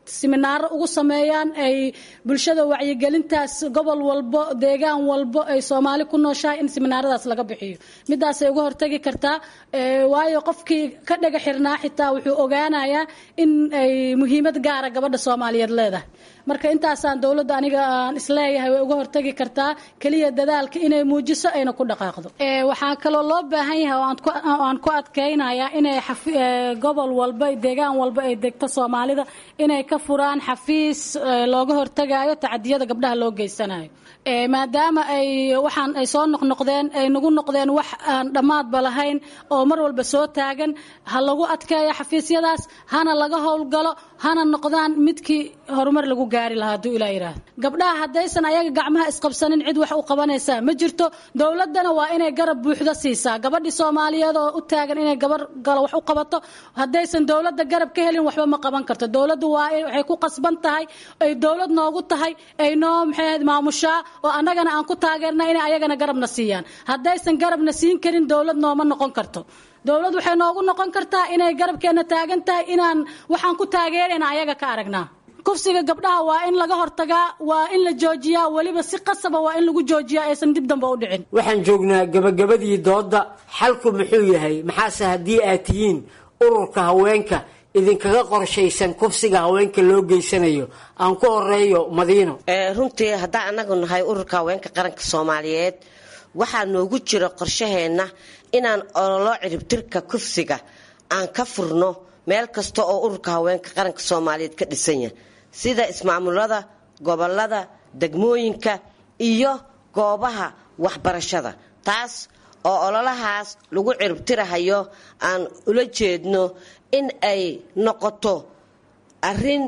siminaaro ugu sameeyaan ay bulshada wacyigelintaas gobol walbo deegaan walbo ay soomaali ku nooshahay in siminaaradaas laga bixiyo midaasay uga hortagi kartaa waayo qofkii ka dhaga xirnaa xitaa wuxuu ogaanayaa in ay muhiimad gaara gabadha soomaaliyeed leedahay marka intaasaan dowladda aniga aan isleeyahay way uga hortagi kartaa keliya dadaalka inay muujiso ayna ku dhaqaaqdo waxaa kaloo loo baahan yahay oo aan ku adkaynayaa inay gobol walba deegaan walba ay degto soomaalida inay ka furaan xafiis looga hortagayo tacadiyada gabdhaha loo geysanayo maadaama ay waxaan ay soo noqnoqdeen ay nagu noqdeen wax aan dhammaadba lahayn oo mar walba soo taagan ha lagu adkeeyo xafiisyadaas hana laga howlgalo hana noqdaan midkii horumar lagu gaari lahaa hadduu ilaa yidhaahdo gabdhaha haddaysan ayaga gacmaha isqabsanin cid wax u qabanaysaa ma jirto dowladdana waa inay garab buuxda siisaa gabadhii soomaaliyeed oo u taagan inay gabar galo wax u qabato haddaysan dowladda garab ka helin waxba ma qaban karto dowladdu waa waxay ku qasban tahay ay dowlad noogu tahay ay noo maxay maamushaa oo annagana aan ku taageerna inay ayagana garabna siiyaan haddaysan garabna siin karin dowlad nooma noqon karto dowlad waxay noogu noqon kartaa inay garabkeenna taagan tahay inaan waxaan ku taageerayna ayaga ka aragnaa kufsiga gabdhaha waa in laga hortagaa waa in la joojiyaa weliba si qasaba waa in lagu joojiyaa aysan dib dambe u dhicin waxaan joognaa gabagabadii doodda xalku muxuu yahay maxaase haddii aad tihiin ururka haweenka idinkaga qorshaysan kufsiga haweenka loo geysanayo aan ku horeeyo madiino runtii haddaan annagu nahay ururka haweenka qaranka soomaaliyeed waxaa noogu jira qorshaheenna inaan ololo ciribtirka kufsiga aan ka furno meel kasta oo ururka haweenka qaranka soomaaliyeed ka dhisan yahay sida ismaamulada gobolada degmooyinka iyo goobaha waxbarashada taas oo ololahaas lagu ciribtirahayo aan ula jeedno in ay noqoto arin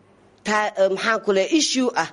maxaan ku leey issue ah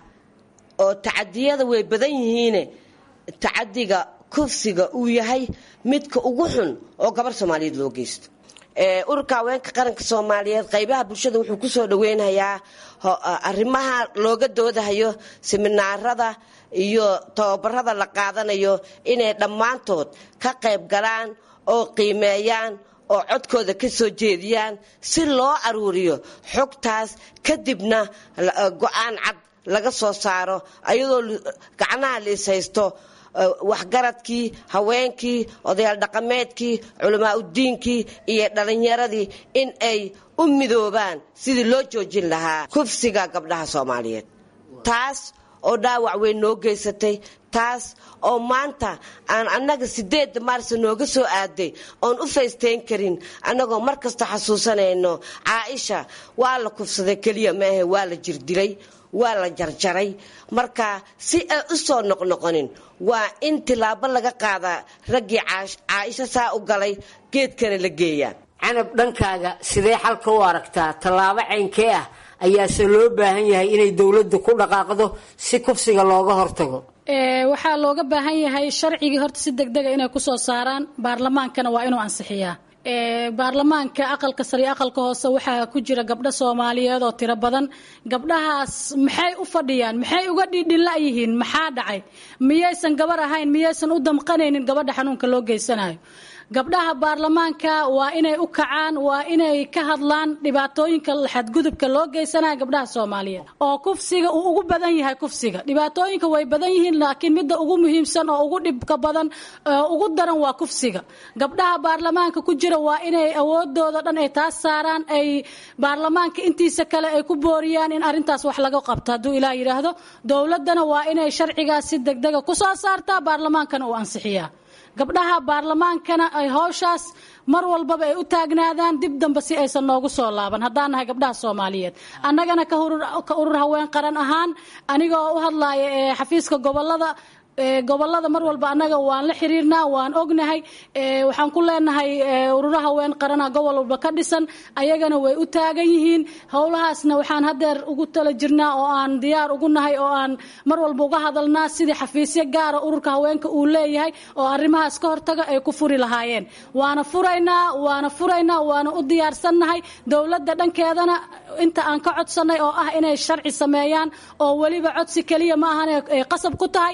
oo tacadiyada way badan yihiine tacadiga kufsiga uu yahay midka ugu xun oo gabar soomaaliyeed loo geysto ururka haweenka qaranka soomaaliyeed qaybaha bulshada wuxuu kusoo dhaweynayaa arrimaha looga doodahayo siminaarada iyo tababarada la qaadanayo inay dhammaantood ka qayb galaan oo qiimeeyaan oo codkooda ka soo jeediyaan si loo aruuriyo xogtaas kadibna go-aan cad laga soo saaro ayadoo gacnaha la is haysto waxgaradkii haweenkii odayaal dhaqameedkii culamaa udiinkii iyo dhalinyaradii in ay u midoobaan sidii loo joojin lahaa kufsiga gabdhaha soomaaliyeed taas oo dhaawac weyn noo geysatay taas oo maanta aan annaga sideedda maarsa nooga soo aaday oon u faysteyn karin annagoo mar kasta xasuusanayno caaisha waa la kufsaday keliya maahe waa la jirdilay waa la jarjaray marka si ay u soo noqnoqonin waa in tilaabo laga qaadaa raggii caaisho saa u galay geedkana la geeyaa canab dhankaaga sidee xalka u aragtaa tallaabo caynkee ah ayaase loo baahan yahay inay dowladdu ku dhaqaaqdo si kufsiga looga hortago waxaa looga baahan yahay sharcigii horta si degdega inay kusoo saaraan baarlamaankana waa inuu ansixiyaa baarlamaanka aqalka sare iyo aqalka hoose waxaa ku jira gabdho soomaaliyeed oo tiro badan gabdhahaas maxay u fadhiyaan maxay uga dhidhila yihiin maxaa dhacay miyaysan gabar ahayn miyaysan u damqanaynin gabadha xanuunka loo geysanayo gabdhaha baarlamaanka waa inay u kacaan waa inay ka hadlaan dhibaatooyinka xadgudubka loo geysanaya gabdhaha soomaaliyeed oo kufsiga uu ugu badan yahay kufsiga dhibaatooyinka way badan yihiin laakiin midda ugu muhiimsan oo ugu dhibka badan ugu daran waa kufsiga gabdhaha baarlamaanka ku jira waa inay awoodooda dhan ay taas saaraan ay baarlamaanka intiisa kale ay ku booriyaan in arintaas wax laga qabto hadduu ilaa yidhaahdo dowladana waa inay sharcigaas si degdega kusoo saartaa baarlamaankana uu ansixiyaa gabdhaha baarlamaankana ay howshaas mar walbaba ay u taagnaadaan dib dambe si aysan noogu soo laaban haddaan nahay gabdhaha soomaaliyeed annagana ka urur haween qaran ahaan anigoo u hadlaaya ee xafiiska gobolada gobolada mar walba annaga waan la xiriirnaa waan ognahay waxaan ku leenahay ururo haween qarana gobol walba ka dhisan ayagana way u taagan yihiin howlahaasna waxaan hadeer ugu tala jirnaa oo aan diyaar ugu nahay oo aan mar walba uga hadalnaa sidii xafiisyo gaara ururka haweenka uu leeyahay oo arrimahaas ka hortaga ay ku furi lahaayeen waana furaynaa waana furaynaa waana u diyaarsannahay dowladda dhankeedana inta aan ka codsanay oo ah inay sharci sameeyaan oo weliba codsi keliya ma ahan ay qasab ku tahay inay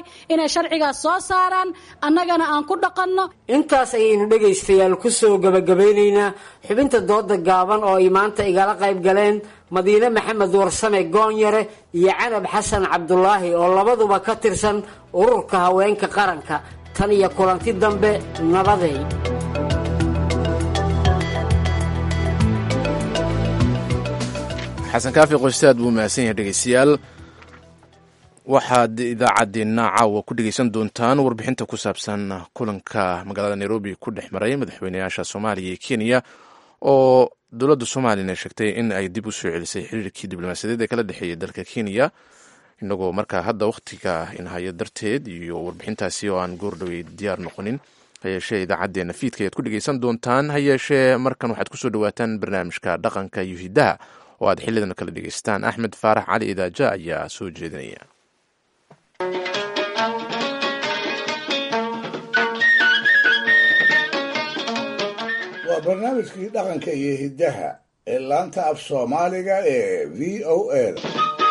inay sharcigaas soo saaraan annagana aan ku dhaqanno intaas ayaynu dhegaystayaal ku soo gabagabeynaynaa xubinta dooda gaaban oo ay maanta igala qayb galeen madiine maxamed warsame goonyare iyo canab xasan cabdulaahi oo labaduba ka tirsan ururka haweenka qaranka tan iyo kulanti dambe nabaday xasan kaafi qoystaad buu mahadsan yahay dhegeystayaal waxaad idaacaddeenna caawa ku dhegeysan doontaan warbixinta ku saabsan kulanka magaalada nairobi ku dhex maray madaxweynayaasha soomaaliya iyo kenya oo dowladda soomaaliyana sheegtay in ay dib u soo celisay xiriirkii diblomaasiyadeed ee kala dhexeeyay dalka kenya inagoo markaa hadda wakhtiga inhaya darteed iyo warbixintaasi oo aan goordhowey diyaar noqonin hayeeshee idaacaddeenna fiidka ayaad ku dhegeysan doontaan hayeeshee markan waxaad kusoo dhawaataan barnaamijka dhaqanka iyo hidaha oo aad xilidan kala dhegeystaan axmed faarax cali idaaja ayaa soo jeedinaya waa barnaamijkii dhaqanka iyo hiddaha ee laanta af soomaaliga ee v o a da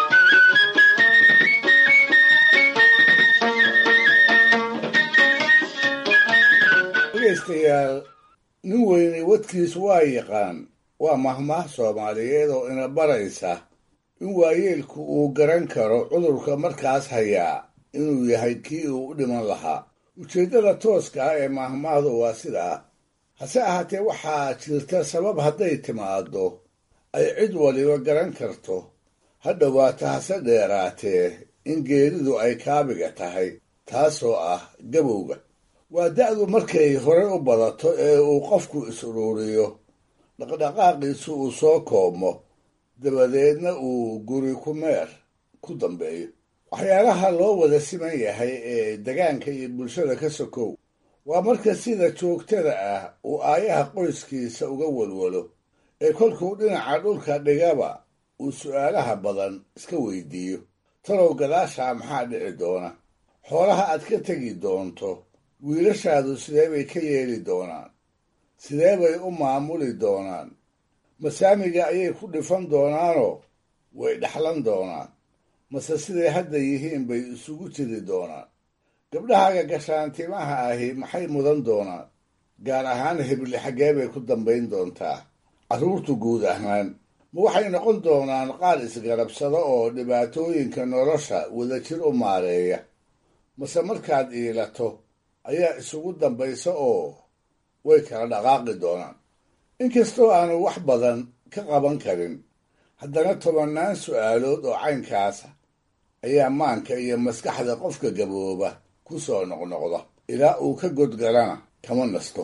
dhegaystayaal nin weyne wadkiis waa yaqaan waa mahmaah soomaaliyeed oo ina baraysa in waayeelku uu garan karo cudurka markaas hayaa inuu yahay kii uu u dhiman lahaa ujeeddada tooska ah ee mahmaahdu waa sidaa hase ahaatee waxaa jirta sabab hadday timaaddo ay cid waliba garan karto ha dhowaato hase dheeraatee in geeridu ay kaabiga tahay taasoo ah gabowga waa da'du markay hore u badato ee uu qofku is-uruuriyo dhaqdhaqaaqiisu uu soo koobmo dabadeedna uu guri ku meer ku dambeeyo waxyaalaha loo wada siman yahay ee degaanka iyo bulshada ka sokow waa marka sida joogtada ah uu aayaha qoyskiisa uga walwalo ee kolkuu dhinaca dhulka dhigaba uu su'aalaha badan iska weydiiyo talow gadaashaa maxaa dhici doona xoolaha aad ka tegi doonto wiilashaadu sidee bay ka yeeli doonaan sidee bay u maamuli doonaan masaamiga ayay ku dhifan doonaanoo way dhaxlan doonaan mase siday hadda yihiin bay isugu jiri doonaan gabdhahaaga gashaantimaha ahi maxay mudan doonaan gaar ahaan hebli xaggee bay ku dambayn doontaa carruurtu guud ahaan ma waxay noqon doonaan qaar isgarabsado oo dhibaatooyinka nolosha wadajir u maareeya mase markaad iilato ayaa isugu dambaysa oo way kala dhaqaaqi doonaan inkastoo aanu wax badan ka qaban karin haddana tobannaan su'aalood oo caynkaasa ayaa maanka iyo maskaxda qofka gabooba ku soo noqnoqda ilaa uu ka godgalana kama nasto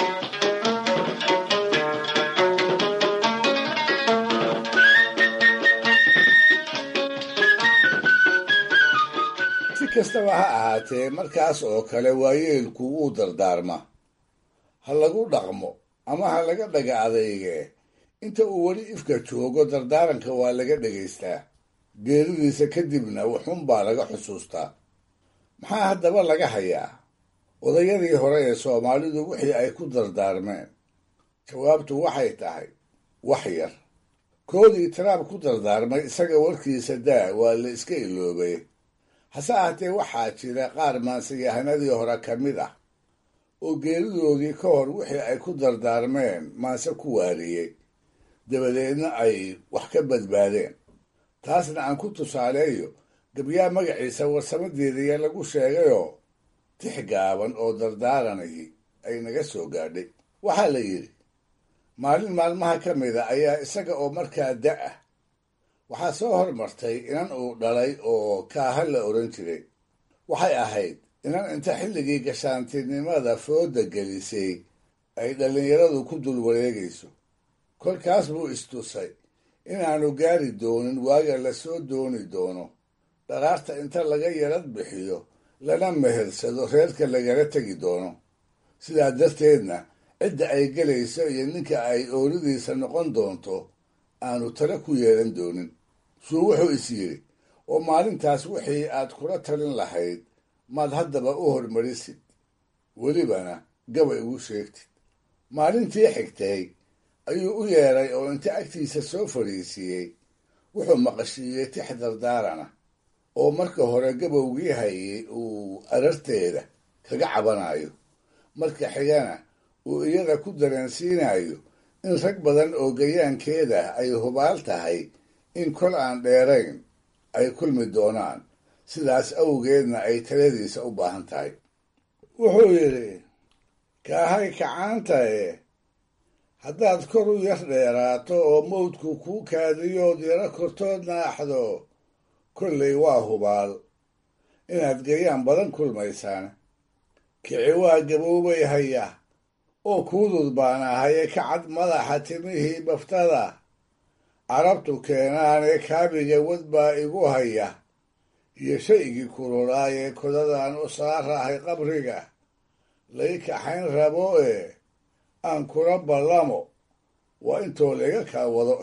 si kastaba ha ahaatee markaas oo kale waayeelku wuu dardaarma ha lagu dhaqmo ama ha laga dhaga adeygee inta uu weli ifka joogo dardaaranka waa laga dhegaystaa geeridiisa kadibna wuxuunbaa laga xusuustaa maxaa haddaba laga hayaa odayadii hore ee soomaalidu wixii ay ku dardaarmeen jawaabtu waxay tahay wax yar koodii taraab ku dardaarmay isaga warkiisa daa waa la iska iloobay hase ahaatee waxaa jira qaar maanseyahanadii hore ka mid ah oo geeridoodii ka hor wixii ay ku dardaarmeen maanse ku waariyey dabadeedna ay wax ka badbaadeen taasna aan ku tusaaleeyo gabyaa magaciisa warsamadeedaya lagu sheegayoo tix gaaban oo dardaaranayay ay naga soo gaadhay waxaa la yidhi maalin maalmaha ka mida ayaa isaga oo markaa da ah waxaa soo hormartay inan uu dhalay oo kaaha la odhan jiray waxay ahayd inan inta xilligii gashaantinimada fooda gelisay ay dhallinyaradu ku dul wareegayso kolkaas buu istusay inaanu gaari doonin waaga lasoo dooni doono dharaarta inta laga yarad bixiyo lana mehersado reerka lagala tegi doono sidaa darteedna cidda ay gelayso iyo ninka ay ooridiisa noqon doonto aanu tala ku yeelan doonin suu wuxuu is yidhi oo maalintaas wixii aad kula talin lahayd maad haddaba u hormarisid welibana gabay ugu sheegtid maalintii xigtay ayuu u yeedhay oo inta agtiisa soo fadhiisiiyey wuxuu maqashiiyey tix dardaarana oo marka hore gabowgii hayay uu ararteeda kaga cabanayo marka xigana uu iyada ku dareensiinayo in rag badan oo gayaankeeda ay hubaal tahay in kol aan dheerayn ay kulmi doonaan sidaas awgeedna ay taladiisa u baahan tahay wuxuu yidhi kaahay kacaantae haddaad kor u yar dheeraato oo mawdku kuu kaadiyood yaro kortood naaxdo kollay waa hubaal inaad gayaan badan kulmaysaan kici waa gaboobay haya oo kuudud baan ahaye kacad madaxa timihii baftada carabtu keenaanee kaabiga wad baa igu haya iyo shaygii kululaayee kodadaan u saarahay qabriga lay kaxayn rabo ee aan kula ballamo waa intoo layga kaa wado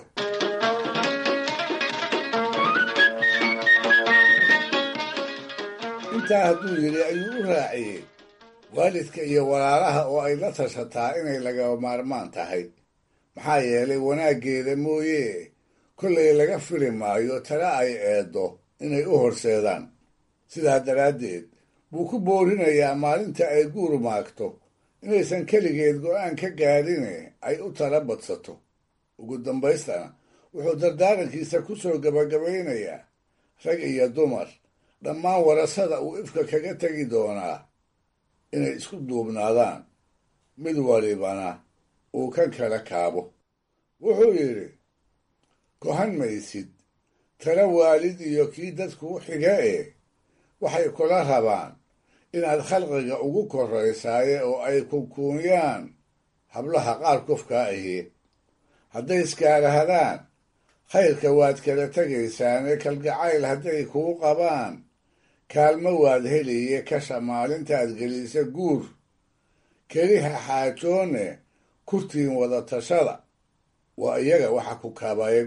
intaa hadduu yidhi ayuu u raaciyey waalidka iyo walaalaha oo ay la tashataa inay lagaba maarmaan tahay maxaa yeelay wanaaggeeda mooye kollay laga fili maayo tale ay eeddo inay u horseedaan sidaa daraaddeed buu ku boorinayaa maalinta ay guur maagto inaysan keligeed go'aan ka gaadhine ay u tala badsato ugu dambaystana wuxuu dardaarankiisa ku soo gabagabaynayaa rag iyo dumar dhammaan warasada uu ifka kaga tegi doonaa inay isku duubnaadaan mid walibana uu kan kala kaabo wuxuu yidhi kohan maysid tala waalid iyo kii dadkuu xiga ee waxay kula rabaan inaad khalqiga ugu korraysaaye oo ay kunkuunyaan hablaha qaar kufkaa ahi hadday iskaarahadaan khayrka waad kala tegaysaane kalgacayl hadday kuu qabaan kaalmo waad heliye kasha maalintaad gelisa guur keliha xaajoone kurtiin wada tashada waa iyaga waxa ku kaabaya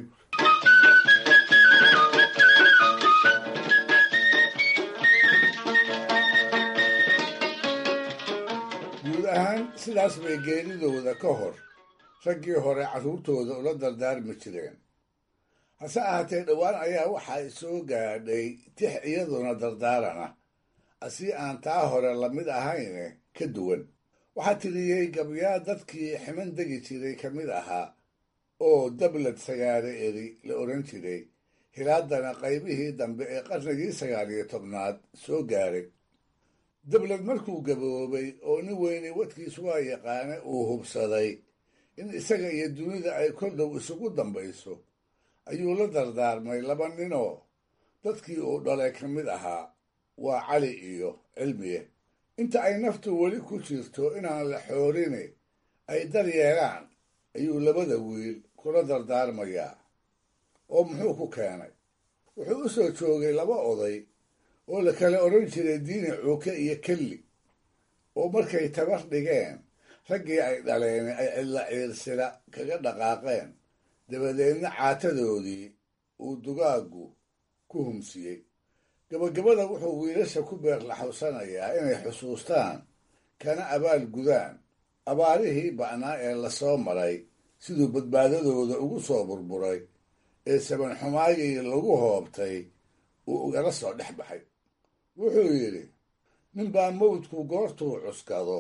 guud ahaan sidaas bay geeridooda ka hor raggii hore carruurtooda ula dardaarmi jireen hase ahaatee dhowaan ayaa waxaa soo gaadhay tix iyaduna dardaarana asii aan taa hore lamid ahayne ka duwan waxaa tiriyey gabyaa dadkii ximan degi jiray ka mid ahaa oo dablad sagaare eri la odhan jiray hilaadana qaybihii dambe ee qarnigii sagaal iyo tobnaad soo gaaray dablad markuu gaboobay oo nin weyne wadkiis waa yaqaane uu hubsaday in isaga iyo dunida ay kol dhow isugu dambayso ayuu la dardaarmay laba ninoo dadkii uu dhalay ka mid ahaa waa cali iyo cilmiye inta ay naftu weli ku jirto inaan la xoorine ay dar yeelaan ayuu labada wiil kula dardaarmayaa oo muxuu ku keenay wuxuu u soo joogay laba oday oo la kala odhan jiray diini cuuke iyo kelli oo markay tabar dhigeen raggii ay dhaleen ay cidla ciirsila kaga dhaqaaqeen dabadeedna caatadoodii uu dugaaggu ku humsiyey gabagabada wuxuu wiilasha ku beerlaxawsanayaa inay xusuustaan kana abaal gudaan abaarihii ba'naa ee lasoo maray siduu badbaadadooda ugu soo burburay ee sabanxumaagii lagu hoobtay uu ugala soo dhex baxay wuxuu yidhi ninbaa mawdku goortuu cuskado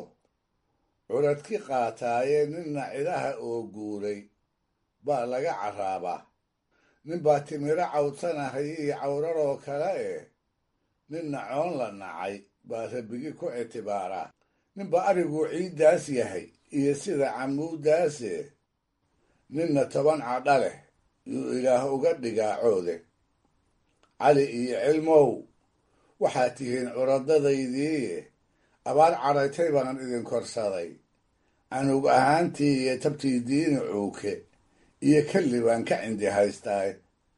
curadki qaataaye ninna cidaha oo guuray baa laga carraabaa ninbaa timiro cawdsanahay iyo cawraroo kale eh ninna coon la nacay baa rabigi ku ictibaaraa ninbaa ariguu ciiddaas yahay iyo sida camuuddaase ninna toban cadha leh yuu ilaah uga dhigaa coode cali iyo cilmow waxaad tihiin curadadaydiiye abaar cadhaytay baan idin korsaday canug ahaantii iyo tabtii diini cuuke iyo kelli baan ka cindi haystaay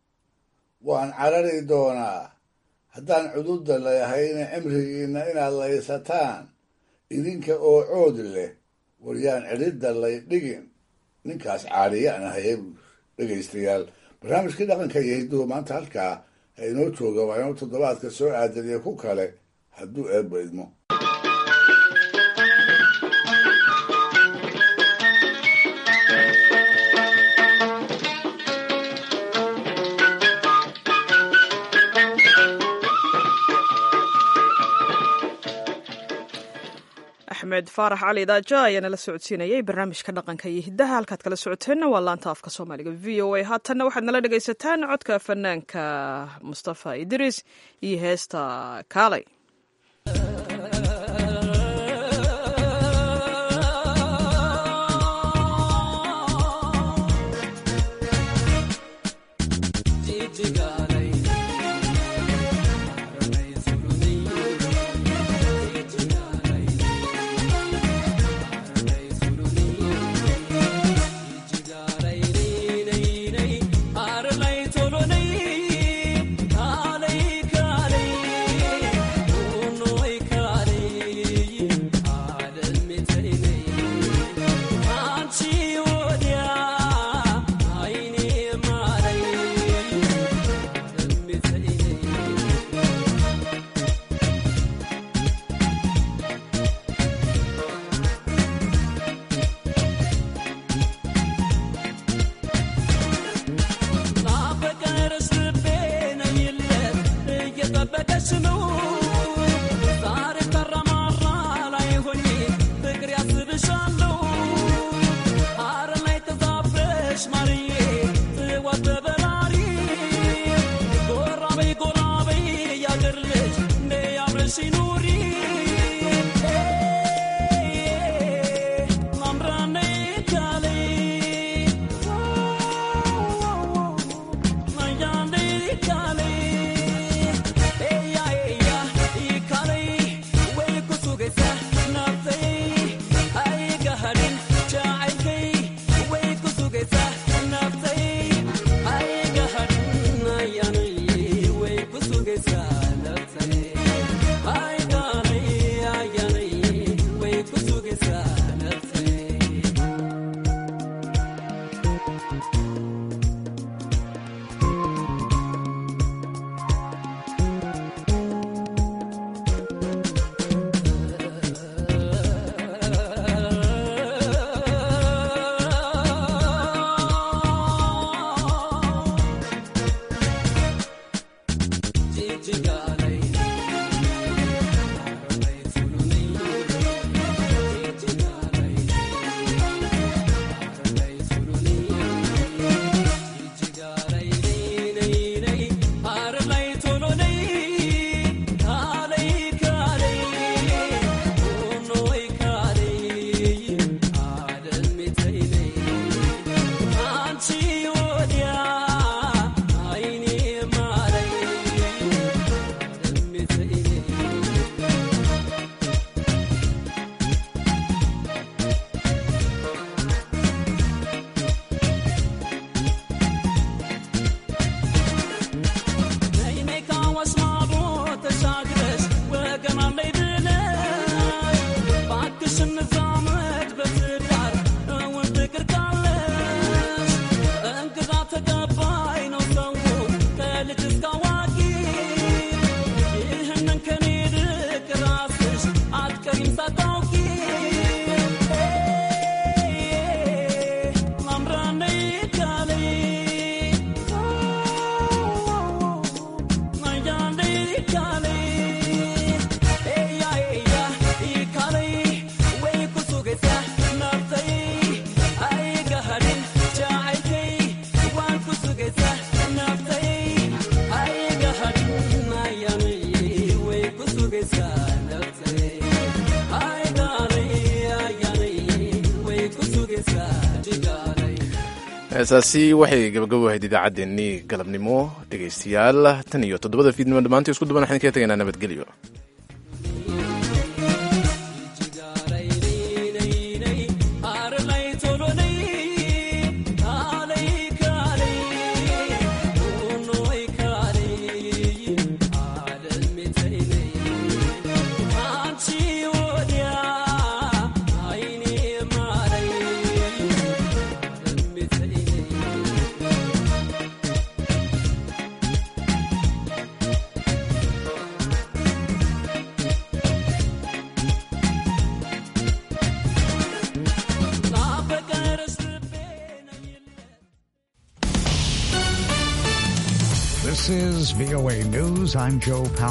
waan carari doonaa haddaan cududda layahayna cimrigiinna inaad laysataan idinka oo cood leh waryaan cidhidda lay dhigin ninkaas caadiyaan ahaye dhegaystayaal barnaamijkii dhaqanka iyo hidduhu maanta halkaa ha inoo jooga waa inuu toddobaadka soo aadaniyo ku kale hadduu eebba idmo axmed faarax cali daaja ayaa nala socodsiinayay barnaamijka dhaqanka iyo hiddaha halkaad kala socoteenna waa laanta afka soomaaliga v o a haatanna waxaad nala dhegaysataan codka fanaanka mustafa idriis iyo heesta kaalay heesaasi waxay gabagabowahayd idaacaddeenii galabnimo dhegaystayaal tan iyo toddobada fiidnimo dhammaantii isku duban waxaan kaga tegaynaa nabadgelyo This is VOA News. I'm Joe Powell.